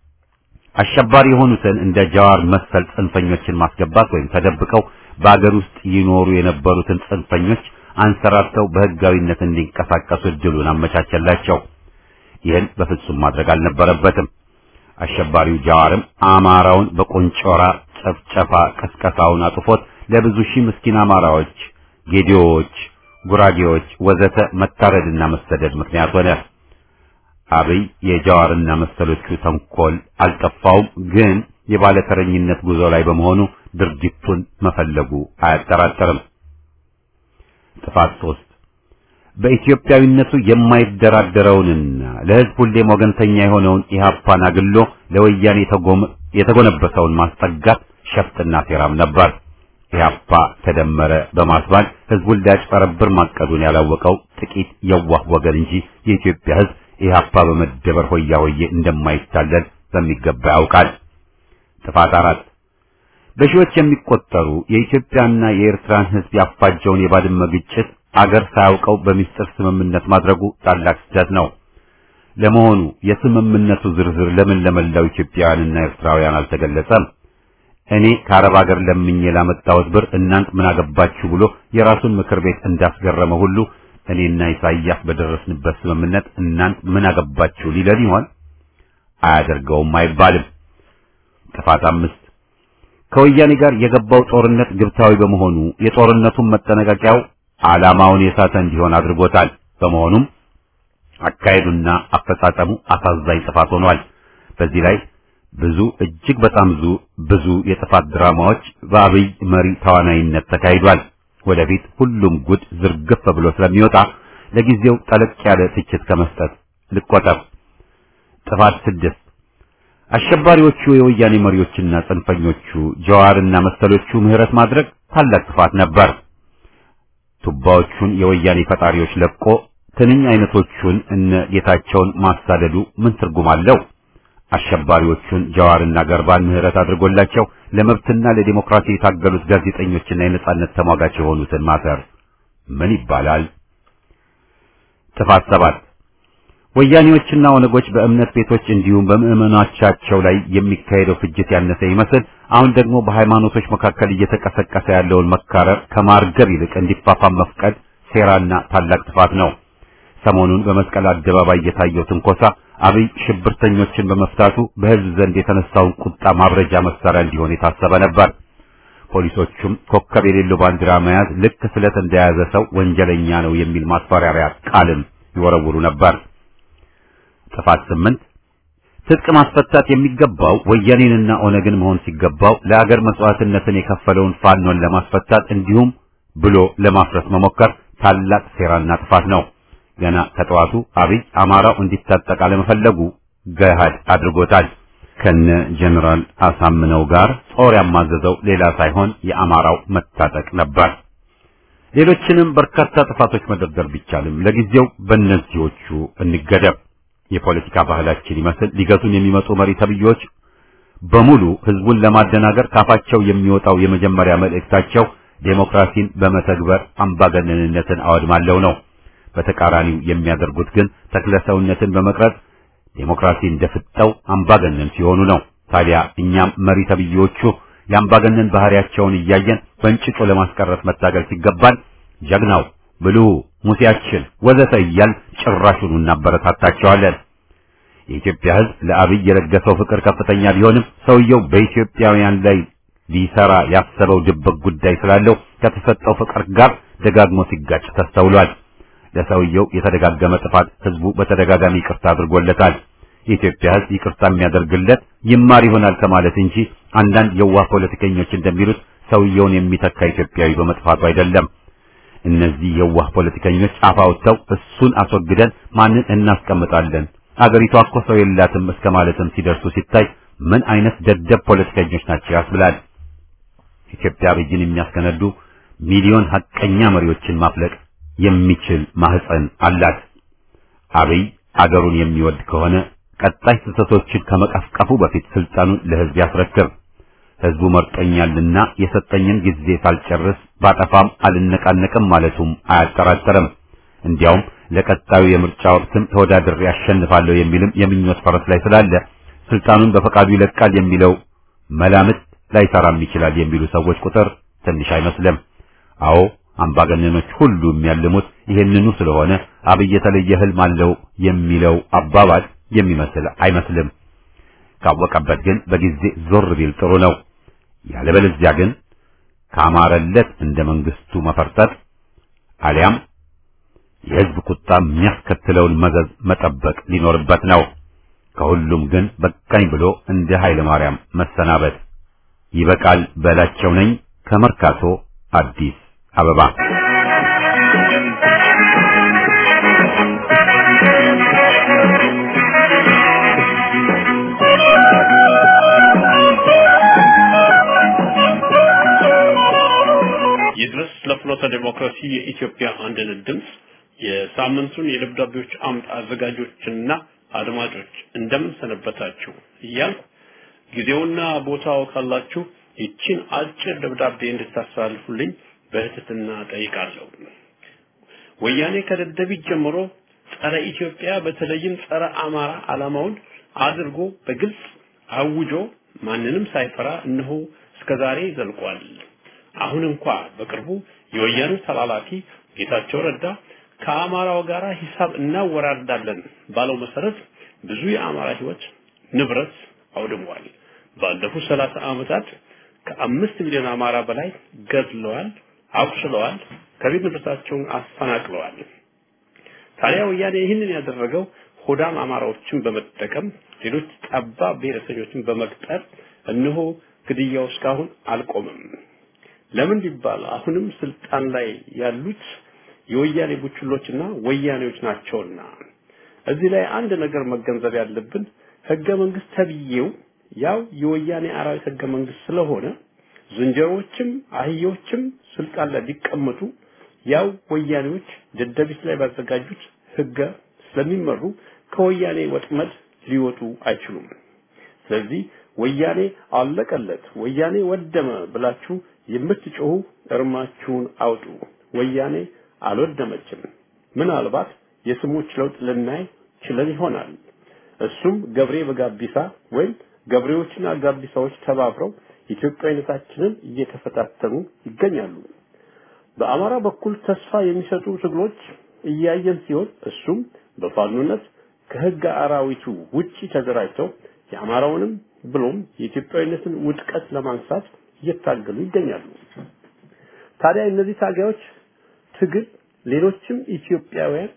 አሸባሪ የሆኑትን እንደ ጃዋር መሰል ጽንፈኞችን ማስገባት ወይም ተደብቀው በአገር ውስጥ ይኖሩ የነበሩትን ጽንፈኞች አንሰራርተው በህጋዊነት እንዲንቀሳቀሱ እድሉን አመቻቸላቸው። ይህን በፍጹም ማድረግ አልነበረበትም። አሸባሪው ጃዋርም አማራውን በቆንጮራ ጨፍጨፋ ቀስቀሳውን አጥፎት ለብዙ ሺህ ምስኪን አማራዎች፣ ጌዲዮዎች፣ ጉራጌዎች ወዘተ መታረድና መሰደድ ምክንያት ሆነ። አብይ የጃዋርና መሰሎቹ ተንኮል አልጠፋውም፣ ግን የባለተረኝነት ጉዞ ላይ በመሆኑ ድርጊቱን መፈለጉ አያጠራጥርም። ጥፋት ሶስት በኢትዮጵያዊነቱ የማይደራደረውንና ለህዝብ ሁሌም ወገንተኛ የሆነውን ኢህአፓን አግሎ ለወያኔ የተጎነበሰውን ማስጠጋት ሸፍጥና ሴራም ነበር። ኢህአፓ ተደመረ በማስባል ህዝቡን ሊያጭበረብር ማቀዱን ያላወቀው ጥቂት የዋህ ወገን እንጂ የኢትዮጵያ ህዝብ ኢህአፓ በመደበር ሆያ ሆዬ እንደማይታለል በሚገባ ያውቃል። ጥፋት አራት በሺዎች የሚቆጠሩ የኢትዮጵያና የኤርትራን ህዝብ ያፋጀውን የባድመ ግጭት አገር ሳያውቀው በሚስጥር ስምምነት ማድረጉ ታላቅ ስህተት ነው። ለመሆኑ የስምምነቱ ዝርዝር ለምን ለመላው ኢትዮጵያውያንና ኤርትራውያን አልተገለጸም? እኔ ከአረብ ሀገር ለምኜ ላመጣሁት ብር እናንት ምን አገባችሁ ብሎ የራሱን ምክር ቤት እንዳስገረመ ሁሉ እኔና ኢሳይያስ በደረስንበት ስምምነት እናንት ምን አገባችሁ ሊለን ይሆን? አያደርገውም አይባልም። ጥፋት አምስት ከወያኔ ጋር የገባው ጦርነት ግብታዊ በመሆኑ የጦርነቱን መጠነቀቂያው ዓላማውን የሳተ እንዲሆን አድርጎታል። በመሆኑም አካሄዱና አፈጻጸሙ አሳዛኝ ጥፋት ሆኗል። በዚህ ላይ ብዙ እጅግ በጣም ብዙ ብዙ የጥፋት ድራማዎች በአብይ መሪ ተዋናይነት ተካሂዷል። ወደፊት ሁሉም ጉድ ዝርግፍ ብሎ ስለሚወጣ ለጊዜው ጠለቅ ያለ ትችት ከመስጠት ልቆጠብ። ጥፋት ስድስት አሸባሪዎቹ የወያኔ መሪዎችና ጽንፈኞቹ ጀዋርና መሰሎቹ ምህረት ማድረግ ታላቅ ጥፋት ነበር። ቱባዎቹን የወያኔ ፈጣሪዎች ለቆ ትንኝ አይነቶቹን እነ ጌታቸውን ማሳደዱ ምን ትርጉም አለው? አሸባሪዎቹን ጀዋርና ገርባን ምህረት አድርጎላቸው ለመብትና ለዲሞክራሲ የታገሉት ጋዜጠኞችና የነጻነት ተሟጋች የሆኑትን ማሰር ምን ይባላል? ጥፋት ሰባት ወያኔዎችና ኦነጎች በእምነት ቤቶች እንዲሁም በምዕመናቻቸው ላይ የሚካሄደው ፍጅት ያነሰ ይመስል አሁን ደግሞ በሃይማኖቶች መካከል እየተቀሰቀሰ ያለውን መካረር ከማርገብ ይልቅ እንዲፋፋም መፍቀድ ሴራና ታላቅ ጥፋት ነው። ሰሞኑን በመስቀል አደባባይ የታየው ትንኮሳ አብይ ሽብርተኞችን በመፍታቱ በሕዝብ ዘንድ የተነሳውን ቁጣ ማብረጃ መሳሪያ እንዲሆን የታሰበ ነበር። ፖሊሶቹም ኮከብ የሌለው ባንዲራ መያዝ ልክ ስለት እንደያዘ ሰው ወንጀለኛ ነው የሚል ማስፈራሪያ ቃልም ይወረውሩ ነበር። ጥፋት ስምንት ትጥቅ ማስፈታት የሚገባው ወያኔንና ኦነግን መሆን ሲገባው ለአገር መስዋዕትነትን የከፈለውን ፋኖን ለማስፈታት እንዲሁም ብሎ ለማፍረስ መሞከር ታላቅ ሴራና ጥፋት ነው። ገና ከጠዋቱ አብይ አማራው እንዲታጠቅ አለመፈለጉ ገሃድ አድርጎታል። ከነ ጀነራል አሳምነው ጋር ጦር ያማዘዘው ሌላ ሳይሆን የአማራው መታጠቅ ነበር። ሌሎችንም በርካታ ጥፋቶች መደርደር ቢቻልም ለጊዜው በእነዚዎቹ እንገደብ። የፖለቲካ ባህላችን ይመስል ሊገቱን የሚመጡ መሪ ተብዮች በሙሉ ህዝቡን ለማደናገር ካፋቸው የሚወጣው የመጀመሪያ መልእክታቸው ዴሞክራሲን በመተግበር አምባገነንነትን አወድማለሁ ነው። በተቃራኒው የሚያደርጉት ግን ተክለሰውነትን በመቅረጽ ዴሞክራሲ እንደፍጠው አምባገነን ሲሆኑ ነው። ታዲያ እኛም መሪ ተብዮቹ የአምባገነን ባህሪያቸውን እያየን በእንጭጮ ለማስቀረት መታገል ሲገባን ጀግናው ብልሁ ሙሴያችን ወዘተ እያል ጭራሹን እናበረታታቸዋለን። የኢትዮጵያ ሕዝብ ለአብይ የለገሰው ፍቅር ከፍተኛ ቢሆንም ሰውየው በኢትዮጵያውያን ላይ ሊሰራ ያሰበው ድብቅ ጉዳይ ስላለው ከተሰጠው ፍቅር ጋር ደጋግሞ ሲጋጭ ተስተውሏል። ለሰውየው የተደጋገመ ጥፋት ህዝቡ በተደጋጋሚ ይቅርታ አድርጎለታል። የኢትዮጵያ ሕዝብ ይቅርታ የሚያደርግለት ይማር ይሆናል ከማለት እንጂ አንዳንድ የዋህ ፖለቲከኞች እንደሚሉት ሰውየውን የሚተካ ኢትዮጵያዊ በመጥፋቱ አይደለም። እነዚህ የዋህ ፖለቲከኞች አፍ አውጥተው እሱን አስወግደን ማንን እናስቀምጣለን አገሪቷ እኮ ሰው የላትም እስከ ማለትም ሲደርሱ ሲታይ ምን አይነት ደደብ ፖለቲከኞች ናቸው ያስብላል። ኢትዮጵያ አብይን የሚያስከነዱ ሚሊዮን ሐቀኛ መሪዎችን ማፍለቅ የሚችል ማህፀን አላት። አብይ አገሩን የሚወድ ከሆነ ቀጣይ ስህተቶችን ከመቀፍቀፉ በፊት ስልጣኑን ለህዝብ ያስረክብ። ህዝቡ መርጦኛልና የሰጠኝን ጊዜ ሳልጨርስ ባጠፋም አልነቃነቅም ማለቱም አያጠራጥርም። እንዲያውም ለቀጣዩ የምርጫ ወቅትም ተወዳድሬ ያሸንፋለሁ የሚልም የምኞት ፈረስ ላይ ስላለ ስልጣኑን በፈቃዱ ይለቃል የሚለው መላምት ላይሰራም ይችላል የሚሉ ሰዎች ቁጥር ትንሽ አይመስልም። አዎ አምባገነኖች ሁሉ የሚያልሙት ይሄንኑ ስለሆነ አብይ የተለየ ህልም አለው የሚለው አባባል የሚመስል አይመስልም። ካወቀበት ግን በጊዜ ዞር ቢል ጥሩ ነው። ያለበለዚያ ግን ካማረለት እንደ መንግስቱ መፈርጠጥ አሊያም የህዝብ ቁጣ የሚያስከትለውን መዘዝ መጠበቅ ሊኖርበት ነው። ከሁሉም ግን በቃኝ ብሎ እንደ ኃይለ ማርያም መሰናበት ይበቃል። በላቸው ነኝ ከመርካቶ አዲስ አበባ። ይድረስ ለፍኖተ ዲሞክራሲ የኢትዮጵያ አንድነት ድምፅ የሳምንቱን የደብዳቤዎች አምድ አዘጋጆችና አድማጮች እንደምን ሰነበታችሁ እያልኩ ጊዜውና ቦታው ካላችሁ ይችን አጭር ደብዳቤ እንድታስተላልፉልኝ በትህትና ጠይቃለሁ። ወያኔ ከደደቢት ጀምሮ ጸረ ኢትዮጵያ በተለይም ጸረ አማራ ዓላማውን አድርጎ በግልጽ አውጆ ማንንም ሳይፈራ እነሆ እስከዛሬ ዘልቋል። አሁን እንኳ በቅርቡ የወያኔ ተላላኪ ጌታቸው ረዳ ከአማራው ጋር ሂሳብ እናወራርዳለን ባለው መሰረት ብዙ የአማራ ህይወት ንብረት አውድሟል። ባለፉት ሰላሳ ዓመታት ከአምስት ሚሊዮን አማራ በላይ ገድለዋል፣ አቁስለዋል፣ ከቤት ንብረታቸውን አፈናቅለዋል። ታዲያ ወያኔ ይህንን ያደረገው ሆዳም አማራዎችን በመጠቀም ሌሎች ጠባብ ብሔረሰኞችን በመቅጠር እነሆ ግድያው እስካሁን አልቆምም። ለምን ቢባል አሁንም ስልጣን ላይ ያሉት የወያኔ ቡችሎችና ወያኔዎች ናቸውና። እዚህ ላይ አንድ ነገር መገንዘብ ያለብን ህገ መንግስት ተብዬው ያው የወያኔ አራዊት ህገ መንግስት ስለሆነ ዝንጀሮዎችም አህዮችም ስልጣን ላይ ቢቀመጡ ያው ወያኔዎች ደደቢት ላይ ባዘጋጁት ህገ ስለሚመሩ ከወያኔ ወጥመድ ሊወጡ አይችሉም። ስለዚህ ወያኔ አለቀለት፣ ወያኔ ወደመ ብላችሁ የምትጮሁ እርማችሁን አውጡ። ወያኔ አልወደመችም። ምናልባት የስሞች ለውጥ ልናይ ችለን ይሆናል። እሱም ገብሬ በጋቢሳ ወይም ገብሬዎችና ጋቢሳዎች ተባብረው ኢትዮጵያዊነታችንን እየተፈታተኑ ይገኛሉ። በአማራ በኩል ተስፋ የሚሰጡ ትግሎች እያየን ሲሆን እሱም በፋኖነት ከህግ አራዊቱ ውጪ ተደራጅተው የአማራውንም ብሎም የኢትዮጵያዊነትን ውድቀት ለማንሳት እየታገሉ ይገኛሉ። ታዲያ እነዚህ ታጋዮች ትግል ሌሎችም ኢትዮጵያውያን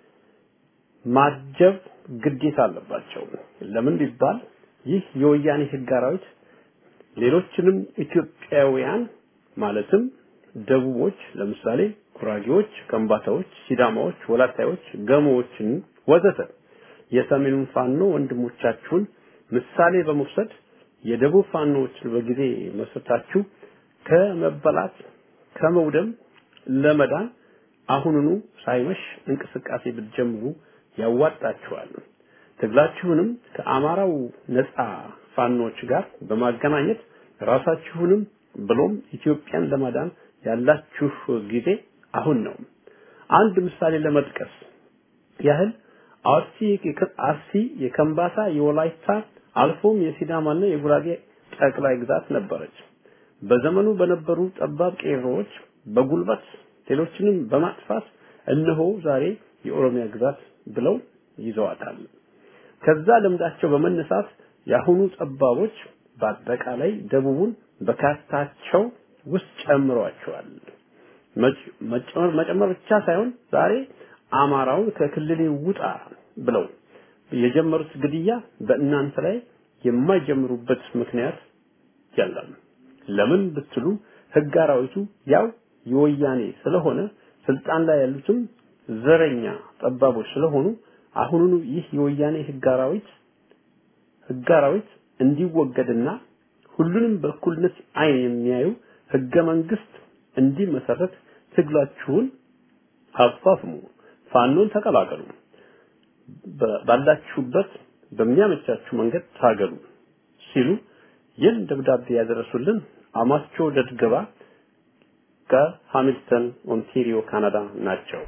ማጀብ ግዴታ አለባቸው። ለምን ቢባል ይህ የወያኔ ህግ አራዊት ሌሎችንም ኢትዮጵያውያን ማለትም ደቡቦች፣ ለምሳሌ ጉራጌዎች፣ ከምባታዎች፣ ሲዳማዎች፣ ወላታዮች፣ ገሞዎችን ወዘተ የሰሜኑን ፋኖ ወንድሞቻችሁን ምሳሌ በመውሰድ የደቡብ ፋኖዎችን በጊዜ መስርታችሁ ከመበላት ከመውደም ለመዳን አሁኑኑ ሳይመሽ እንቅስቃሴ ብትጀምሩ ያዋጣችኋል። ትግላችሁንም ከአማራው ነፃ ፋኖች ጋር በማገናኘት ራሳችሁንም ብሎም ኢትዮጵያን ለማዳን ያላችሁ ጊዜ አሁን ነው። አንድ ምሳሌ ለመጥቀስ ያህል አርሲ አርሲ የከምባታ የወላይታ አልፎም የሲዳማና የጉራጌ ጠቅላይ ግዛት ነበረች። በዘመኑ በነበሩ ጠባብ ቄሮዎች በጉልበት ሌሎችንም በማጥፋት እነሆ ዛሬ የኦሮሚያ ግዛት ብለው ይዘዋታል። ከዛ ልምዳቸው በመነሳት የአሁኑ ጠባቦች በአጠቃላይ ደቡቡን በካርታቸው ውስጥ ጨምረዋቸዋል። መጨመር ብቻ ሳይሆን ዛሬ አማራውን ከክልሌ ውጣ ብለው የጀመሩት ግድያ በእናንተ ላይ የማይጀምሩበት ምክንያት የለም። ለምን ብትሉ ህግ አራዊቱ ያው የወያኔ ስለሆነ ስልጣን ላይ ያሉትም ዘረኛ ጠባቦች ስለሆኑ አሁኑኑ ይህ የወያኔ ህግ አራዊት ህግ አራዊት እንዲወገድና ሁሉንም በእኩልነት አይን የሚያዩ ህገ መንግስት እንዲመሰረት ትግላችሁን አፋፍሙ፣ ፋኖን ተቀላቀሉ፣ ባላችሁበት በሚያመቻችሁ መንገድ ታገሉ ሲሉ ይህን ደብዳቤ ያደረሱልን አማቾ ደድገባ ከሃሚልተን ኦንታሪዮ ካናዳ ናቸው።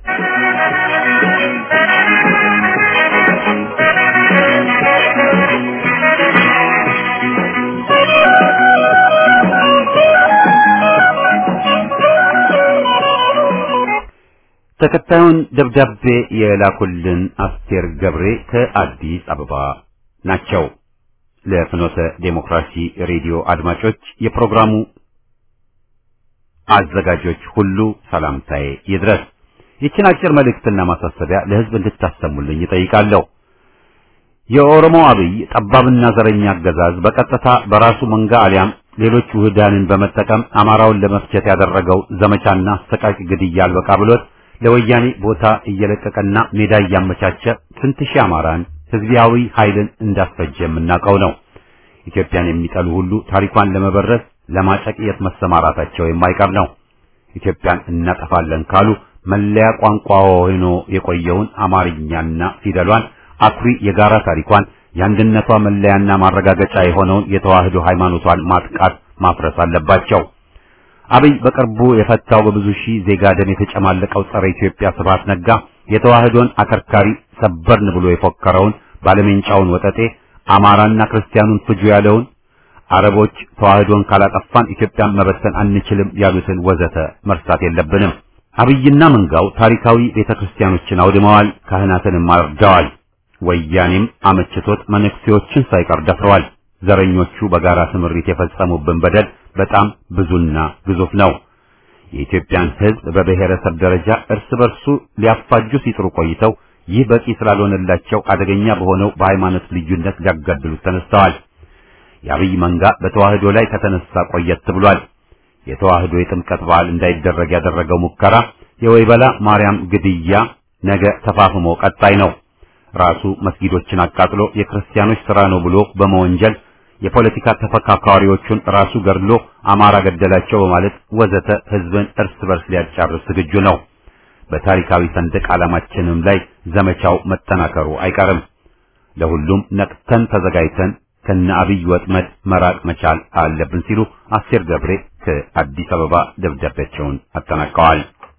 ተከታዩን ደብዳቤ የላኩልን አስቴር ገብሬ ከአዲስ አበባ ናቸው። ለፍኖተ ዴሞክራሲ ሬዲዮ አድማጮች፣ የፕሮግራሙ አዘጋጆች ሁሉ ሰላምታዬ ይድረስ። ይችን አጭር መልእክትና ማሳሰቢያ ለሕዝብ እንድታሰሙልኝ ይጠይቃለሁ። የኦሮሞ አብይ ጠባብና ዘረኛ አገዛዝ በቀጥታ በራሱ መንጋ አሊያም ሌሎች ውህዳንን በመጠቀም አማራውን ለመፍጀት ያደረገው ዘመቻና አሰቃቂ ግድያ አልበቃ ብሎት ለወያኔ ቦታ እየለቀቀና ሜዳ እያመቻቸ ስንት ሺህ አማራን ህዝባዊ ኃይልን እንዳስፈጀ የምናውቀው ነው። ኢትዮጵያን የሚጠሉ ሁሉ ታሪኳን ለመበረዝ ለማጨቅየት መሰማራታቸው የማይቀር ነው። ኢትዮጵያን እናጠፋለን ካሉ መለያ ቋንቋ ሆኖ የቆየውን አማርኛና ፊደሏን አኩሪ የጋራ ታሪኳን የአንድነቷ መለያና ማረጋገጫ የሆነውን የተዋህዶ ሃይማኖቷን ማጥቃት ማፍረስ አለባቸው። አብይ በቅርቡ የፈታው በብዙ ሺህ ዜጋ ደም የተጨማለቀው ጸረ ኢትዮጵያ ስብሐት ነጋ የተዋህዶን አከርካሪ ሰበርን ብሎ የፎከረውን ባለሜንጫውን ወጠጤ አማራና ክርስቲያኑን ፍጁ ያለውን አረቦች ተዋህዶን ካላጠፋን ኢትዮጵያን መበተን አንችልም ያሉትን ወዘተ መርሳት የለብንም። አብይና መንጋው ታሪካዊ ቤተክርስቲያኖችን አውድመዋል፣ ካህናትንም አርደዋል። ወያኔም አመችቶት መነኩሴዎችን ሳይቀር ደፍረዋል። ዘረኞቹ በጋራ ስምሪት የፈጸሙብን በደል በጣም ብዙና ግዙፍ ነው። የኢትዮጵያን ሕዝብ በብሔረሰብ ደረጃ እርስ በርሱ ሊያፋጁ ሲጥሩ ቆይተው ይህ በቂ ስላልሆነላቸው አደገኛ በሆነው በሃይማኖት ልዩነት ሊያጋድሉት ተነስተዋል። የአብይ መንጋ በተዋህዶ ላይ ከተነሳ ቆየት ብሏል። የተዋህዶ የጥምቀት በዓል እንዳይደረግ ያደረገው ሙከራ የወይበላ ማርያም ግድያ ነገ ተፋፍሞ ቀጣይ ነው። ራሱ መስጊዶችን አቃጥሎ የክርስቲያኖች ሥራ ነው ብሎ በመወንጀል የፖለቲካ ተፈካካሪዎቹን ራሱ ገድሎ አማራ ገደላቸው በማለት ወዘተ ህዝብን እርስ በርስ ሊያጫርስ ዝግጁ ነው። በታሪካዊ ሰንደቅ ዓላማችንም ላይ ዘመቻው መጠናከሩ አይቀርም። ለሁሉም ነቅተን ተዘጋጅተን ከነ አብይ ወጥመድ መራቅ መቻል አለብን ሲሉ አስቴር ገብሬ ከአዲስ አበባ ደብዳቤያቸውን አጠናቀዋል።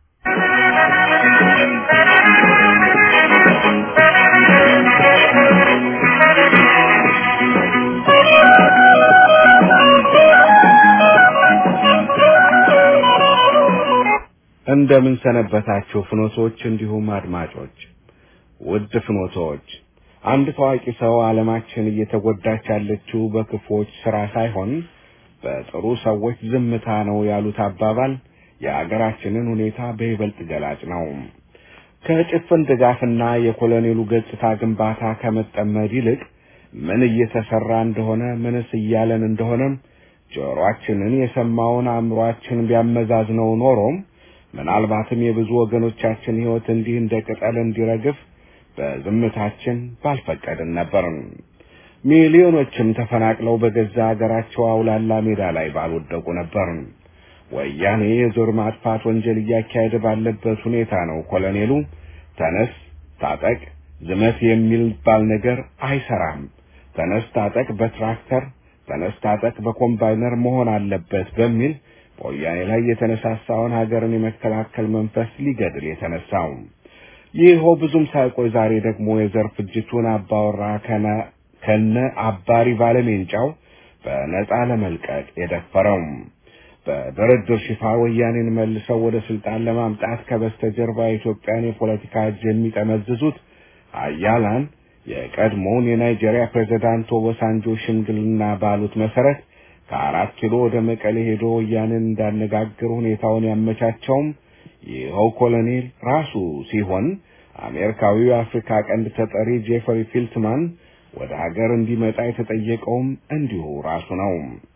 እንደምን ሰነበታችሁ ፍኖቶች፣ እንዲሁም አድማጮች። ውድ ፍኖቶች፣ አንድ ታዋቂ ሰው ዓለማችን እየተጎዳች ያለችው በክፉዎች ስራ ሳይሆን በጥሩ ሰዎች ዝምታ ነው ያሉት አባባል የአገራችንን ሁኔታ በይበልጥ ገላጭ ነው። ከጭፍን ድጋፍና የኮሎኔሉ ገጽታ ግንባታ ከመጠመድ ይልቅ ምን እየተሰራ እንደሆነ ምንስ እያለን እንደሆነም ጆሮአችንን የሰማውን አእምሮአችን ቢያመዛዝነው ኖሮም ምናልባትም የብዙ ወገኖቻችን ሕይወት እንዲህ እንደ ቅጠል እንዲረግፍ በዝምታችን ባልፈቀድን ነበር። ሚሊዮኖችም ተፈናቅለው በገዛ አገራቸው አውላላ ሜዳ ላይ ባልወደቁ ነበር። ወያኔ የዞር ማጥፋት ወንጀል እያካሄደ ባለበት ሁኔታ ነው ኮሎኔሉ ተነስ፣ ታጠቅ፣ ዝመት የሚባል ነገር አይሰራም፣ ተነስ ታጠቅ በትራክተር ተነስ ታጠቅ በኮምባይነር መሆን አለበት በሚል በወያኔ ላይ የተነሳሳውን ሀገርን የመከላከል መንፈስ ሊገድል የተነሳው ይኸው ብዙም ሳይቆይ ዛሬ ደግሞ የዘር ፍጅቱን አባወራ ከነ አባሪ ባለሜንጫው በነጻ ለመልቀቅ የደፈረው በድርድር ሽፋን ወያኔን መልሰው ወደ ስልጣን ለማምጣት ከበስተጀርባ የኢትዮጵያን የፖለቲካ እጅ የሚጠመዝዙት አያላን የቀድሞውን የናይጄሪያ ፕሬዝዳንት ኦባሳንጆ ሽምግልና ባሉት መሰረት ከአራት ኪሎ ወደ መቀሌ ሄዶ ወያኔን እንዳነጋግር ሁኔታውን ያመቻቸውም ይኸው ኮሎኔል ራሱ ሲሆን አሜሪካዊው የአፍሪካ ቀንድ ተጠሪ ጄፈሪ ፊልትማን ወደ ሀገር እንዲመጣ የተጠየቀውም እንዲሁ ራሱ ነው።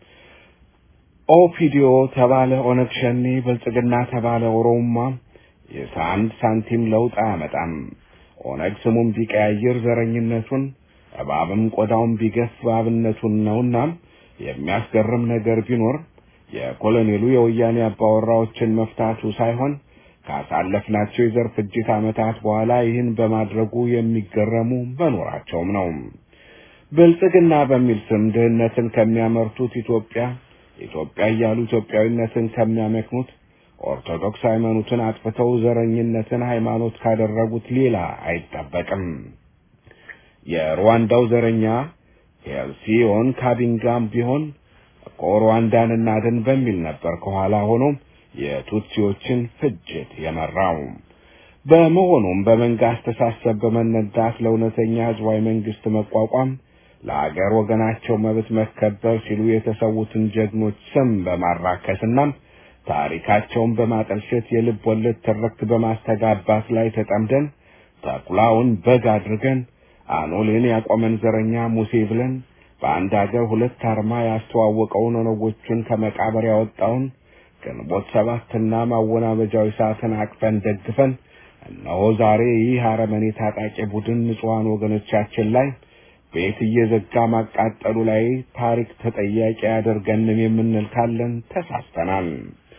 ኦፒዲዮ ተባለ ኦነግ ሸኔ፣ ብልጽግና ተባለ ኦሮማ የአንድ ሳንቲም ለውጥ አያመጣም። ኦነግ ስሙን ቢቀያይር ዘረኝነቱን፣ እባብም ቆዳውን ቢገፍ እባብነቱን ነውና የሚያስገርም ነገር ቢኖር የኮሎኔሉ የወያኔ አባወራዎችን መፍታቱ ሳይሆን ካሳለፍናቸው የዘር ፍጅት ዓመታት በኋላ ይህን በማድረጉ የሚገረሙ መኖራቸውም ነው። ብልጽግና በሚል ስም ድህነትን ከሚያመርቱት ኢትዮጵያ ኢትዮጵያ እያሉ ኢትዮጵያዊነትን ከሚያመክኑት ኦርቶዶክስ ሃይማኖትን አጥፍተው ዘረኝነትን ሃይማኖት ካደረጉት ሌላ አይጠበቅም። የሩዋንዳው ዘረኛ ሄልሲዮን ካቢንጋም ቢሆን እኮ ሩዋንዳን እናድን በሚል ነበር ከኋላ ሆኖ የቱትሲዎችን ፍጅት የመራው። በመሆኑም በመንጋ አስተሳሰብ በመነዳት ለእውነተኛ ህዝባዊ መንግስት መቋቋም ለአገር ወገናቸው መብት መከበር ሲሉ የተሰዉትን ጀግኖች ስም በማራከስና ታሪካቸውን በማጠልሸት የልብ ወለድ ትርክት በማስተጋባት ላይ ተጠምደን ተኩላውን በግ አድርገን አኖሌን ያቆመን ዘረኛ ሙሴ ብለን በአንድ አገር ሁለት አርማ ያስተዋወቀውን ኦነጎቹን ከመቃብር ያወጣውን ግንቦት ሰባትና ማወናበጃዊ ሰዓትን አቅፈን ደግፈን እነሆ ዛሬ ይህ አረመኔ ታጣቂ ቡድን ንጹሐን ወገኖቻችን ላይ ቤት እየዘጋ ማቃጠሉ ላይ ታሪክ ተጠያቂ ያደርገንም የምንል ካለን ተሳስተናል።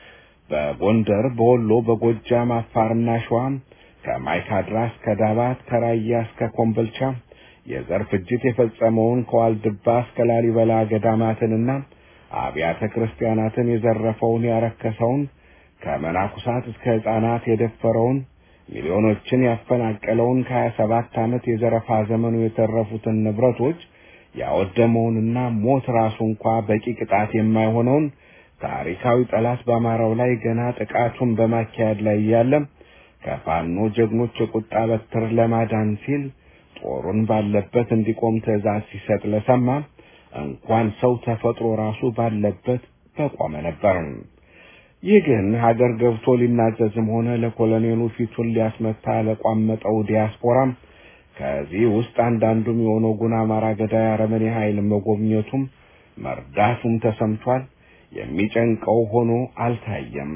በጎንደር፣ በወሎ፣ በጎጃም፣ አፋርና ሸዋም ከማይካድራ እስከ ዳባት ከራያ እስከ ኮምቦልቻ የዘር ፍጅት የፈጸመውን ከዋልድባ እስከ ላሊበላ ገዳማትንና አብያተ ክርስቲያናትን የዘረፈውን ያረከሰውን ከመናኩሳት እስከ ሕፃናት የደፈረውን ሚሊዮኖችን ያፈናቀለውን ከሀያ ሰባት ዓመት የዘረፋ ዘመኑ የተረፉትን ንብረቶች ያወደመውንና ሞት ራሱ እንኳ በቂ ቅጣት የማይሆነውን ታሪካዊ ጠላት በአማራው ላይ ገና ጥቃቱን በማካሄድ ላይ እያለም ከፋኖ ጀግኖች የቁጣ በትር ለማዳን ሲል ጦሩን ባለበት እንዲቆም ትዕዛዝ ሲሰጥ ለሰማ እንኳን ሰው ተፈጥሮ ራሱ ባለበት በቆመ ነበር። ይህ ግን ሀገር ገብቶ ሊናዘዝም ሆነ ለኮሎኔሉ ፊቱን ሊያስመታ ለቋመጠው ዲያስፖራም ከዚህ ውስጥ አንዳንዱም የኦነጉን አማራ ገዳይ አረመኔ ኃይል መጎብኘቱም መርዳቱም ተሰምቷል። የሚጨንቀው ሆኖ አልታየም።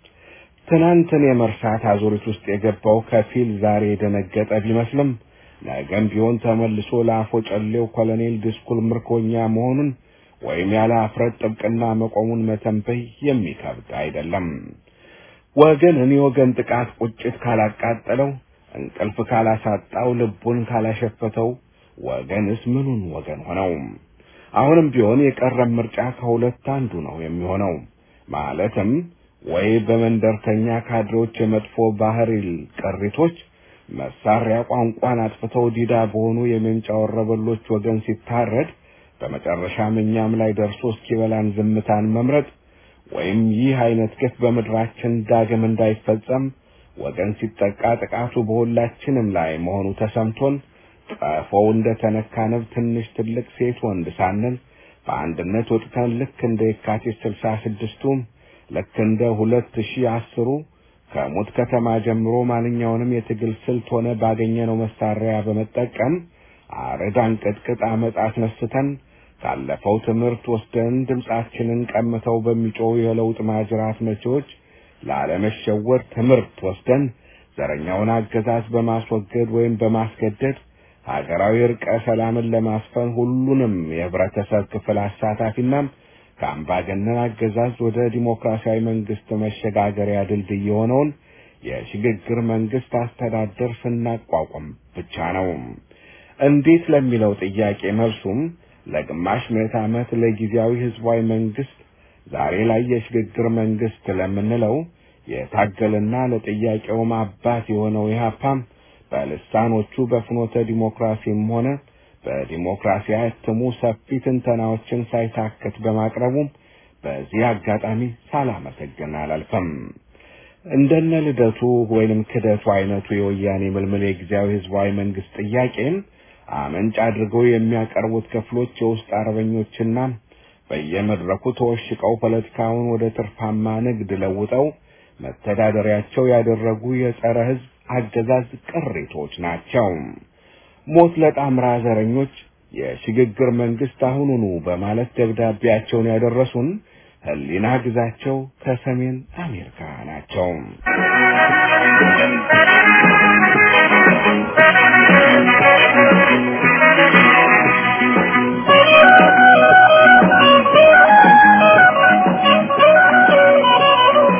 ትናንትን የመርሳት አዙሪት ውስጥ የገባው ከፊል ዛሬ የደነገጠ ቢመስልም ነገም ቢሆን ተመልሶ ለአፎ ጨሌው ኮሎኔል ድስኩል ምርኮኛ መሆኑን ወይም ያለ አፍረት ጥብቅና መቆሙን መተንበይ የሚከብድ አይደለም። ወገንን የወገን ጥቃት ቁጭት ካላቃጠለው፣ እንቅልፍ ካላሳጣው፣ ልቡን ካላሸፈተው ወገንስ ምኑን ወገን ሆነው? አሁንም ቢሆን የቀረም ምርጫ ከሁለት አንዱ ነው የሚሆነው። ማለትም ወይ በመንደርተኛ ካድሬዎች የመጥፎ ባህሪ ቅሪቶች መሳሪያ ቋንቋን አጥፍተው ዲዳ በሆኑ የሜንጫ ወረበሎች ወገን ሲታረድ በመጨረሻም እኛም ላይ ደርሶ እስኪበላን ዝምታን መምረጥ ወይም ይህ አይነት ግፍ በምድራችን ዳግም እንዳይፈጸም ወገን ሲጠቃ ጥቃቱ በሁላችንም ላይ መሆኑ ተሰምቶን ቀፎው እንደ ተነካ ንብ ትንሽ ትልቅ ሴት ወንድ ሳንል በአንድነት ወጥተን ልክ እንደ የካቲት ስልሳ ስድስቱ ልክ እንደ ሁለት ሺህ አስሩ ከሙት ከተማ ጀምሮ ማንኛውንም የትግል ስልት ሆነ ባገኘነው መሳሪያ በመጠቀም አረድ አንቀጥቅጥ አመፅ አስነስተን ካለፈው ትምህርት ወስደን ድምጻችንን ቀምተው በሚጮው የለውጥ ማጅራት መቼዎች ላለመሸወድ ትምህርት ወስደን ዘረኛውን አገዛዝ በማስወገድ ወይም በማስገደድ ሀገራዊ እርቀ ሰላምን ለማስፈን ሁሉንም የህብረተሰብ ክፍል አሳታፊና ከአምባገነን አገዛዝ ወደ ዲሞክራሲያዊ መንግስት መሸጋገሪያ ድልድይ የሆነውን የሽግግር መንግስት አስተዳደር ስናቋቁም ብቻ ነው። እንዴት ለሚለው ጥያቄ መልሱም ለግማሽ ምዕተ ዓመት ለጊዜያዊ ህዝባዊ መንግስት ዛሬ ላይ የሽግግር መንግስት ለምንለው የታገልና ለጥያቄውም አባት የሆነው ኢህአፓም በልሳኖቹ በፍኖተ ዲሞክራሲም ሆነ በዲሞክራሲ እትሙ ሰፊ ትንተናዎችን ሳይታክት በማቅረቡ በዚህ አጋጣሚ ሳላመሰግን አላልፈም። እንደነ ልደቱ ወይንም ክደቱ አይነቱ የወያኔ ምልምል የጊዜያዊ ህዝባዊ መንግስት ጥያቄን አመንጭ አድርገው የሚያቀርቡት ክፍሎች የውስጥ አርበኞችና በየመድረኩ ተወሽቀው ፖለቲካውን ወደ ትርፋማ ንግድ ለውጠው መተዳደሪያቸው ያደረጉ የጸረ ህዝብ አገዛዝ ቅሪቶች ናቸው። ሞት ለጣምራ ዘረኞች የሽግግር መንግስት አሁኑኑ በማለት ደብዳቤያቸውን ያደረሱን ህሊና ግዛቸው ከሰሜን አሜሪካ ናቸው።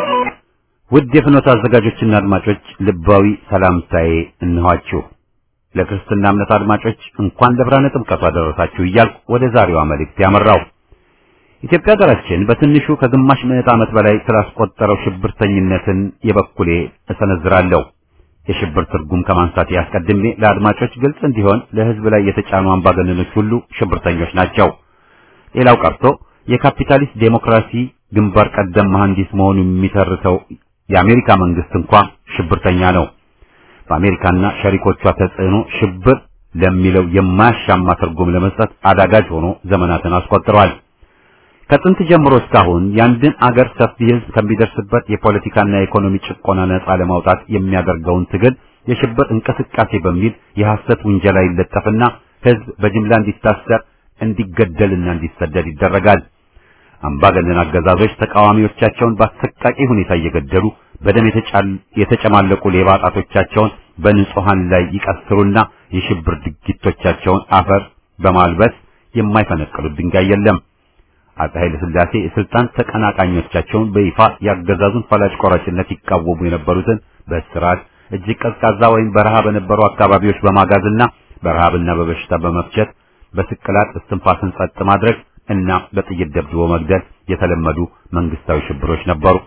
ውድ የፍኖት አዘጋጆችና አድማጮች ልባዊ ሰላምታዬ እንኋችሁ። ለክርስትና እምነት አድማጮች እንኳን ለብርሃነ ጥምቀቱ አደረሳችሁ እያልኩ ወደ ዛሬዋ መልእክት ያመራው። ኢትዮጵያ ሀገራችን በትንሹ ከግማሽ ምዕት ዓመት በላይ ስላስቆጠረው ሽብርተኝነትን የበኩሌ እሰነዝራለሁ። የሽብር ትርጉም ከማንሳት ያስቀድሜ ለአድማጮች ግልጽ እንዲሆን ለሕዝብ ላይ የተጫኑ አምባገነኖች ሁሉ ሽብርተኞች ናቸው። ሌላው ቀርቶ የካፒታሊስት ዴሞክራሲ ግንባር ቀደም መሐንዲስ መሆኑ የሚተርተው የአሜሪካ መንግስት እንኳ ሽብርተኛ ነው። በአሜሪካና ሸሪኮቿ ተጽዕኖ ሽብር ለሚለው የማያሻማ ትርጉም ለመስጠት አዳጋጅ ሆኖ ዘመናትን አስቆጥሯል። ከጥንት ጀምሮ እስካሁን የአንድን አገር ሰፊ ሕዝብ ከሚደርስበት የፖለቲካና የኢኮኖሚ ጭቆና ነጻ ለማውጣት የሚያደርገውን ትግል የሽብር እንቅስቃሴ በሚል የሐሰት ውንጀላ ይለጠፍና ሕዝብ በጅምላ እንዲታሰር፣ እንዲገደልና እንዲሰደድ ይደረጋል። አምባገነን አገዛዞች ተቃዋሚዎቻቸውን በአሰቃቂ ሁኔታ እየገደሉ በደም የተጨማለቁ ሌባ ጣቶቻቸውን በንጹሃን ላይ ይቀስሩና የሽብር ድርጊቶቻቸውን አፈር በማልበስ የማይፈነቅሉት ድንጋይ የለም። አፄ ኃይለ ሥላሴ የስልጣን ተቀናቃኞቻቸውን በይፋ ያገዛዙን ፈላጭ ቆራጭነት ይቃወሙ የነበሩትን በእስራት እጅግ ቀዝቃዛ ወይም በረሃ በነበሩ አካባቢዎች በማጋዝና በረሃብና በበሽታ በመፍጀት በስቅላት እስትንፋስን ጸጥ ማድረግ እና በጥይት ደብድቦ መግደል የተለመዱ መንግስታዊ ሽብሮች ነበሩ።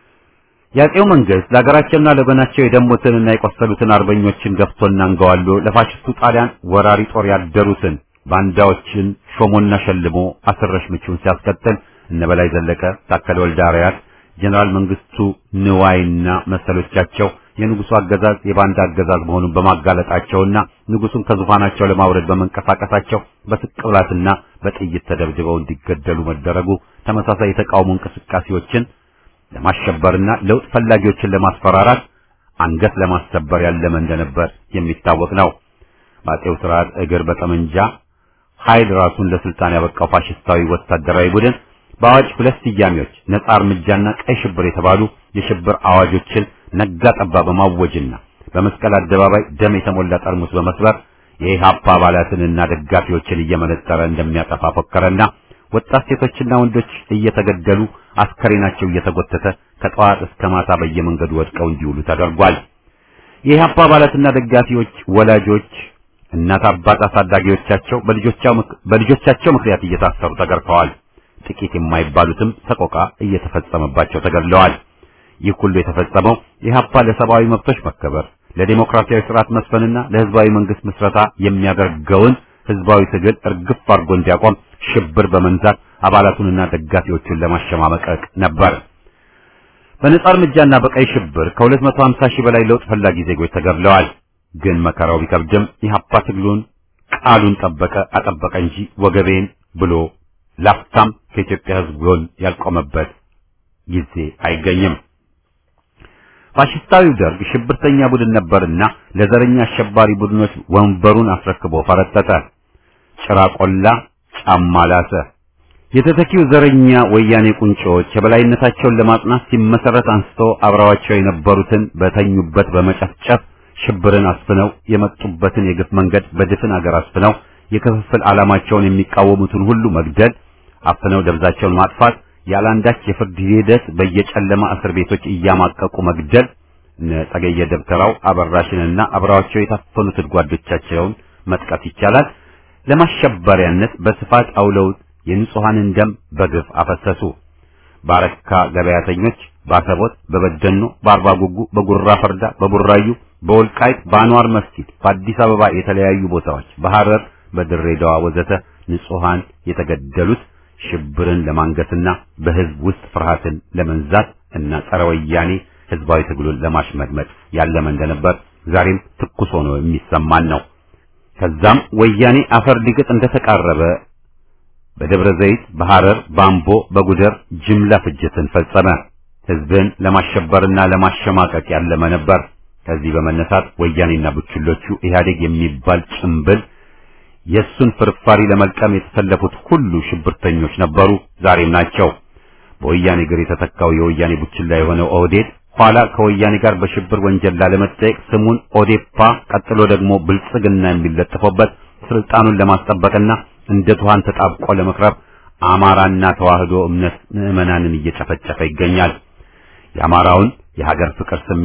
የአፄው መንግስት ለሀገራቸውና ለወገናቸው የደሙትንና የቆሰሉትን አርበኞችን ገፍቶና አንገዋሎ ለፋሽስቱ ጣሊያን ወራሪ ጦር ያደሩትን ባንዳዎችን ሾሞና ሸልሞ አስረሽ ምቹን ሲያስቀጥል እነ በላይ ዘለቀ፣ ታከለ ወልደ አርአያት፣ ጀነራል መንግስቱ ንዋይና መሰሎቻቸው የንጉሱ አገዛዝ የባንዳ አገዛዝ መሆኑን በማጋለጣቸውና ንጉሱን ከዙፋናቸው ለማውረድ በመንቀሳቀሳቸው በስቅላትና በጥይት ተደብድበው እንዲገደሉ መደረጉ ተመሳሳይ የተቃውሞ እንቅስቃሴዎችን ለማሸበርና ለውጥ ፈላጊዎችን ለማስፈራራት አንገት ለማሰበር ያለመ እንደነበር የሚታወቅ ነው። በአፄው ስርዓት እግር በጠመንጃ ኃይል ራሱን ለስልጣን ያበቃው ፋሽስታዊ ወታደራዊ ቡድን በአዋጅ ሁለት ስያሜዎች ነጻ እርምጃና ቀይ ሽብር የተባሉ የሽብር አዋጆችን ነጋ ጠባ በማወጅና በመስቀል አደባባይ ደም የተሞላ ጠርሙስ በመስበር የኢህአፓ አባላትንና ደጋፊዎችን እየመነጠረ እንደሚያጠፋ ፎከረና ወጣት ሴቶችና ወንዶች እየተገደሉ አስከሬናቸው እየተጎተተ ከጠዋት እስከ ማታ በየመንገዱ ወድቀው እንዲውሉ ተደርጓል። የኢህአፓ አባላትና ደጋፊዎች ወላጆች እናት አባት አሳዳጊዎቻቸው በልጆቻቸው ምክንያት እየታሰሩ ተገርፈዋል። ጥቂት የማይባሉትም ሰቆቃ እየተፈጸመባቸው ተገድለዋል። ይህ ሁሉ የተፈጸመው ኢህአፓ ለሰብአዊ መብቶች መከበር፣ ለዲሞክራሲያዊ ስርዓት መስፈንና ለህዝባዊ መንግስት ምስረታ የሚያደርገውን ህዝባዊ ትግል እርግፍ አድርጎ እንዲያቆም ሽብር በመንዛት አባላቱንና ደጋፊዎቹን ለማሸማመቀቅ ነበር። በነጻ እርምጃና በቀይ ሽብር ከ250 ሺህ በላይ ለውጥ ፈላጊ ዜጎች ተገድለዋል። ግን መከራው ቢከብድም ኢህአፓ ትግሉን ቃሉን ጠበቀ አጠበቀ እንጂ ወገቤን ብሎ ላፍታም ከኢትዮጵያ ህዝብ ጎን ያልቆመበት ጊዜ አይገኝም። ፋሽስታዊው ደርግ ሽብርተኛ ቡድን ነበርና ለዘረኛ አሸባሪ ቡድኖች ወንበሩን አስረክቦ ፈረጠጠ። ጭራ ቆላ፣ ጫማ ላሰ። የተተኪው ዘረኛ ወያኔ ቁንጮዎች የበላይነታቸውን ለማጽናት ሲመሰረት አንስቶ አብረዋቸው የነበሩትን በተኙበት በመጨፍጨፍ ሽብርን አስፍነው የመጡበትን የግፍ መንገድ በድፍን አገር አስፍነው የክፍፍል ዓላማቸውን የሚቃወሙትን ሁሉ መግደል፣ አፍነው ደብዛቸውን ማጥፋት፣ ያላንዳች የፍርድ ሂደት በየጨለማ እስር ቤቶች እያማቀቁ መግደል፣ ጸገየ ደብተራው አበራሽንና አብረዋቸው የታፈኑትን ጓዶቻቸውን መጥቀስ ይቻላል። ለማሸበሪያነት በስፋት አውለው የንጹሐንን ደም በግፍ አፈሰሱ። ባረካ ገበያተኞች በአሰቦት፣ በበደኖ፣ በአርባ ጉጉ፣ በጉራ ፈርዳ፣ በቡራዩ፣ በወልቃይት፣ በአንዋር መስጊድ፣ በአዲስ አበባ የተለያዩ ቦታዎች፣ በሐረር፣ በድሬዳዋ ወዘተ ንጹሐን የተገደሉት ሽብርን ለማንገስና በህዝብ ውስጥ ፍርሃትን ለመንዛት እና ጸረ ወያኔ ህዝባዊ ትግሉን ለማሽመድመድ ያለመ እንደነበር ዛሬም ትኩስ ሆኖ የሚሰማን ነው። ከዛም ወያኔ አፈር ሊግጥ እንደተቃረበ በደብረ ዘይት፣ በሐረር፣ በአምቦ፣ በጉደር ጅምላ ፍጅትን ፈጸመ። ህዝብን ለማሸበርና ለማሸማቀቅ ያለመ ነበር። ከዚህ በመነሳት ወያኔና ቡችሎቹ ኢህአዴግ የሚባል ጭምብል የሱን ፍርፋሪ ለመልቀም የተሰለፉት ሁሉ ሽብርተኞች ነበሩ፣ ዛሬም ናቸው። በወያኔ እግር የተተካው የወያኔ ቡችላ የሆነው ኦህዴድ ኋላ ከወያኔ ጋር በሽብር ወንጀል ላለመጠየቅ ስሙን ኦዴፓ ቀጥሎ ደግሞ ብልጽግና የሚለጥፈበት ስልጣኑን ለማስጠበቅና እንደ ትኋን ተጣብቆ ለመክረብ አማራና ተዋህዶ እምነት ምዕመናንን እየጨፈጨፈ ይገኛል። የአማራውን የሀገር ፍቅር ስሜት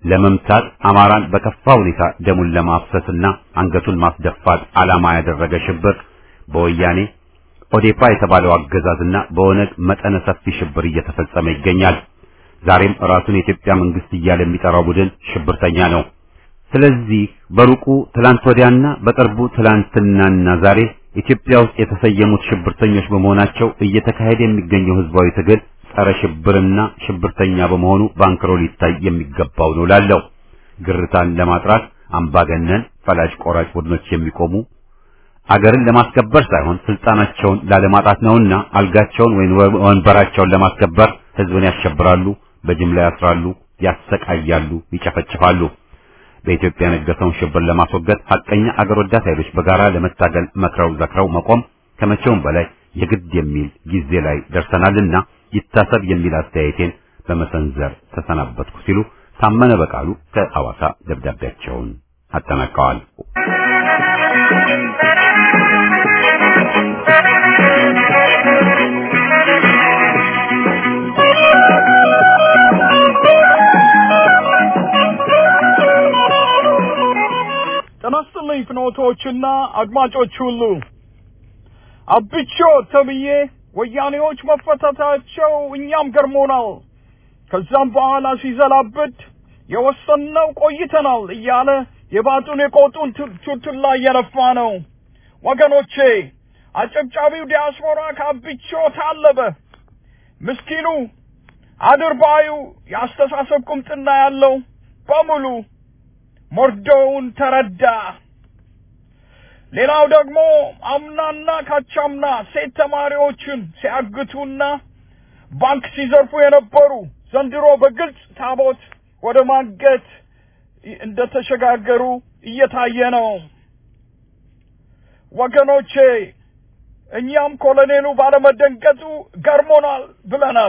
ለመምታት አማራን በከፋ ሁኔታ ደሙን ለማፍሰስና አንገቱን ማስደፋት ዓላማ ያደረገ ሽብር በወያኔ ኦዴፓ የተባለው አገዛዝና በኦነግ መጠነ ሰፊ ሽብር እየተፈጸመ ይገኛል። ዛሬም ራሱን የኢትዮጵያ መንግስት እያለ የሚጠራው ቡድን ሽብርተኛ ነው። ስለዚህ በሩቁ ትላንት ወዲያና በቅርቡ ትላንትናና ዛሬ ኢትዮጵያ ውስጥ የተሰየሙት ሽብርተኞች በመሆናቸው እየተካሄደ የሚገኘው ህዝባዊ ትግል ጸረ ሽብርና ሽብርተኛ በመሆኑ ባንክሮ ሊታይ የሚገባው ነው ላለው ግርታን ለማጥራት አምባገነን ፈላጭ ቆራጭ ቡድኖች የሚቆሙ አገርን ለማስከበር ሳይሆን ስልጣናቸውን ላለማጣት ነውና አልጋቸውን ወይም ወንበራቸውን ለማስከበር ህዝብን ያሸብራሉ፣ በጅምላ ያስራሉ፣ ያሰቃያሉ፣ ይጨፈጭፋሉ። በኢትዮጵያ የነገሰውን ሽብር ለማስወገድ ሐቀኛ አገር ወዳድ ኃይሎች በጋራ ለመታገል መክረው ዘክረው መቆም ከመቼውም በላይ የግድ የሚል ጊዜ ላይ ደርሰናልና ይታሰብ የሚል አስተያየቴን በመሰንዘር ተሰናበትኩ ሲሉ ታመነ በቃሉ ከሐዋሳ ደብዳቤያቸውን አጠናቀዋል። ጤና ይስጥልኝ ፍኖቶችና አድማጮች ሁሉ አብቾ ተብዬ ወያኔዎች መፈታታቸው እኛም ገርሞናል። ከዛም በኋላ ሲዘላብድ የወሰንነው ቆይተናል እያለ የባጡን የቆጡን ቱልቱላ እየነፋ ነው። ወገኖቼ አጨብጫቢው ዲያስፖራ ከአብቾ ታለበ። ምስኪኑ አድርባዩ የአስተሳሰብ ቁምጥና ያለው በሙሉ ሞርዶውን ተረዳ። ሌላው ደግሞ አምናና ካቻምና ሴት ተማሪዎችን ሲያግቱና ባንክ ሲዘርፉ የነበሩ ዘንድሮ በግልጽ ታቦት ወደ ማገት እንደተሸጋገሩ እየታየ ነው። ወገኖቼ እኛም ኮሎኔሉ ባለመደንገጡ ገርሞናል ብለናል።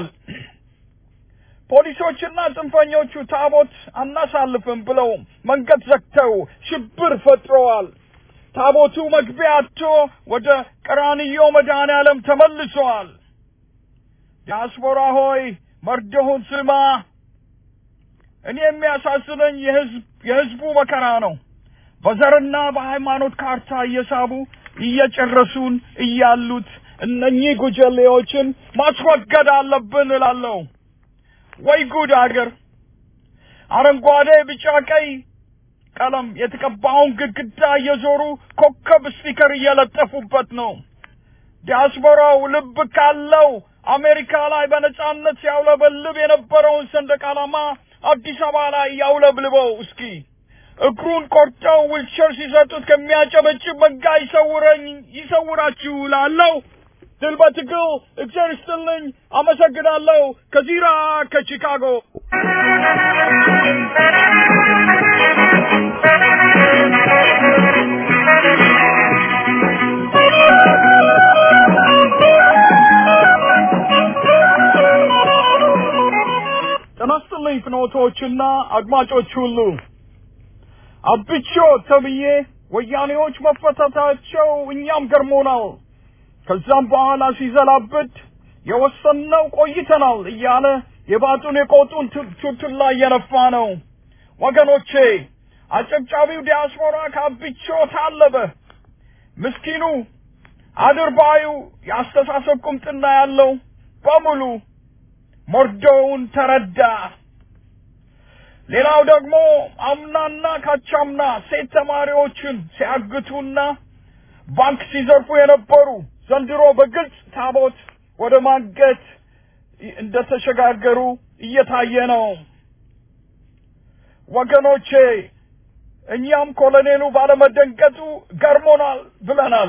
ፖሊሶችና ጽንፈኞቹ ታቦት አናሳልፍም ብለው መንገድ ዘግተው ሽብር ፈጥረዋል። ታቦቱ መግቢያ አጥቶ ወደ ቀራንዮ መድኃኔ ዓለም ተመልሰዋል። ዲያስፖራ ሆይ መርዶውን ስማ። እኔ የሚያሳዝነኝ የህዝብ የህዝቡ መከራ ነው። በዘርና በሃይማኖት ካርታ እየሳቡ እየጨረሱን እያሉት እነኚህ ጉጀሌዎችን ማስወገድ አለብን እላለሁ። ወይ ጉድ አገር! አረንጓዴ፣ ቢጫ፣ ቀይ ቀለም የተቀባውን ግድግዳ እየዞሩ ኮከብ ስቲከር እየለጠፉበት ነው። ዲያስፖራው ልብ ካለው አሜሪካ ላይ በነጻነት ሲያውለበልብ የነበረውን ሰንደቅ ዓላማ አዲስ አበባ ላይ ያውለብልበው እስኪ። እግሩን ቆርጠው ዊልቸር ሲሰጡት ከሚያጨበጭብ መንጋ ይሰውረኝ ይሰውራችሁ ላለው ድል በትግል እግዚአብሔር ይስጥልኝ። አመሰግናለሁ። ከዚራ ከቺካጎ ጤና ይስጥልኝ ፍኖቶችና አድማጮች ሁሉ አብቾ ተብዬ ወያኔዎች መፈታታቸው እኛም ገርሞናል። ከዛም በኋላ ሲዘላብድ የወሰንነው ቆይተናል እያለ የባጡን የቆጡን ቱልቱላ እየነፋ ነው። ወገኖቼ አጨብጫቢው ዲያስፖራ ከአብቾ ታለበ። ምስኪኑ አድርባዩ የአስተሳሰብ ቁምጥና ያለው በሙሉ ሞርዶውን ተረዳ። ሌላው ደግሞ አምናና ካቻምና ሴት ተማሪዎችን ሲያግቱና ባንክ ሲዘርፉ የነበሩ ዘንድሮ በግልጽ ታቦት ወደ ማገት እንደተሸጋገሩ እየታየ ነው። ወገኖቼ እኛም ኮሎኔሉ ባለመደንገጡ ገርሞናል ብለናል።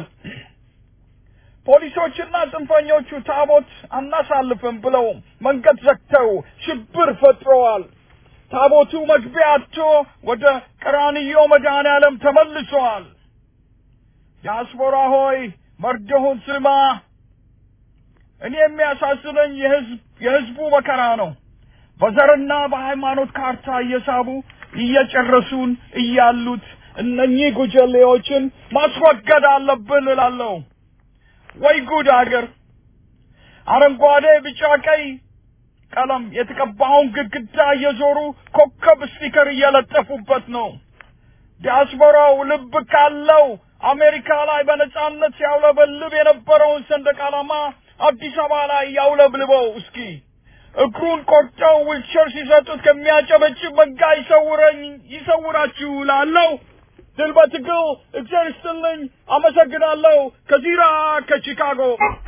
ፖሊሶችና ጽንፈኞቹ ታቦት አናሳልፍም ብለው መንገድ ዘግተው ሽብር ፈጥረዋል። ታቦቱ መግቢያ አጥቶ ወደ ቀራንዮ መድኃኔ ዓለም ተመልሰዋል። ዲያስፖራ ሆይ መርዶውን ስማ። እኔ የሚያሳዝነኝ የህዝብ የህዝቡ መከራ ነው። በዘርና በሃይማኖት ካርታ እየሳቡ እየጨረሱን እያሉት እነኚህ ጉጀሌዎችን ማስወገድ አለብን እላለሁ። ወይ ጉድ አገር! አረንጓዴ፣ ቢጫ፣ ቀይ ቀለም የተቀባውን ግድግዳ እየዞሩ ኮከብ ስቲከር እየለጠፉበት ነው። ዲያስፖራው ልብ ካለው አሜሪካ ላይ በነጻነት ሲያውለበልብ የነበረውን ሰንደቅ ዓላማ አዲስ አበባ ላይ ያውለብልበው እስኪ። እግሩን ቆርጠው ዊልቸር ሲሰጡት ከሚያጨበጭብ መንጋ ይሰውረኝ ይሰውራችሁ ላለው ድል በትግል እግዚአብሔር ይስጥልኝ። አመሰግናለሁ። ከዚራ ከቺካጎ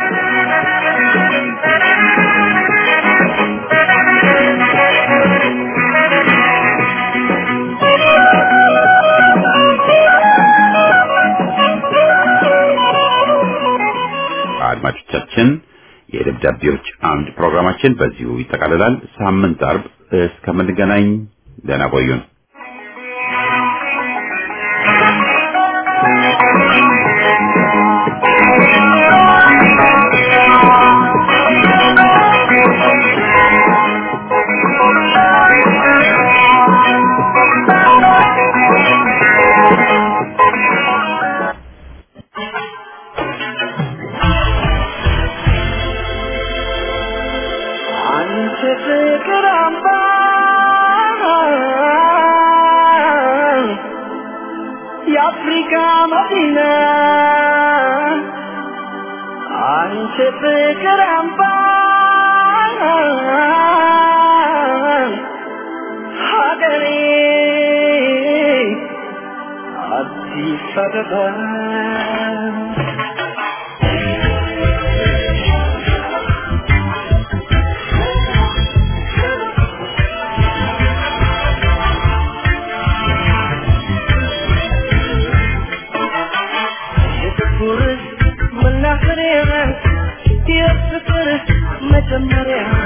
አድማጮቻችን የደብዳቤዎች አምድ ፕሮግራማችን በዚሁ ይጠቃልላል። ሳምንት አርብ እስከምንገናኝ ደህና ቆዩን። አንቺ ፍቅር አምባ የአፍሪካ መዲና አንቺ ፍቅር አምባ ሀገሬ አዲስ አበባ የፍቅር መናኸሪያ የፍቅር መጀመሪያ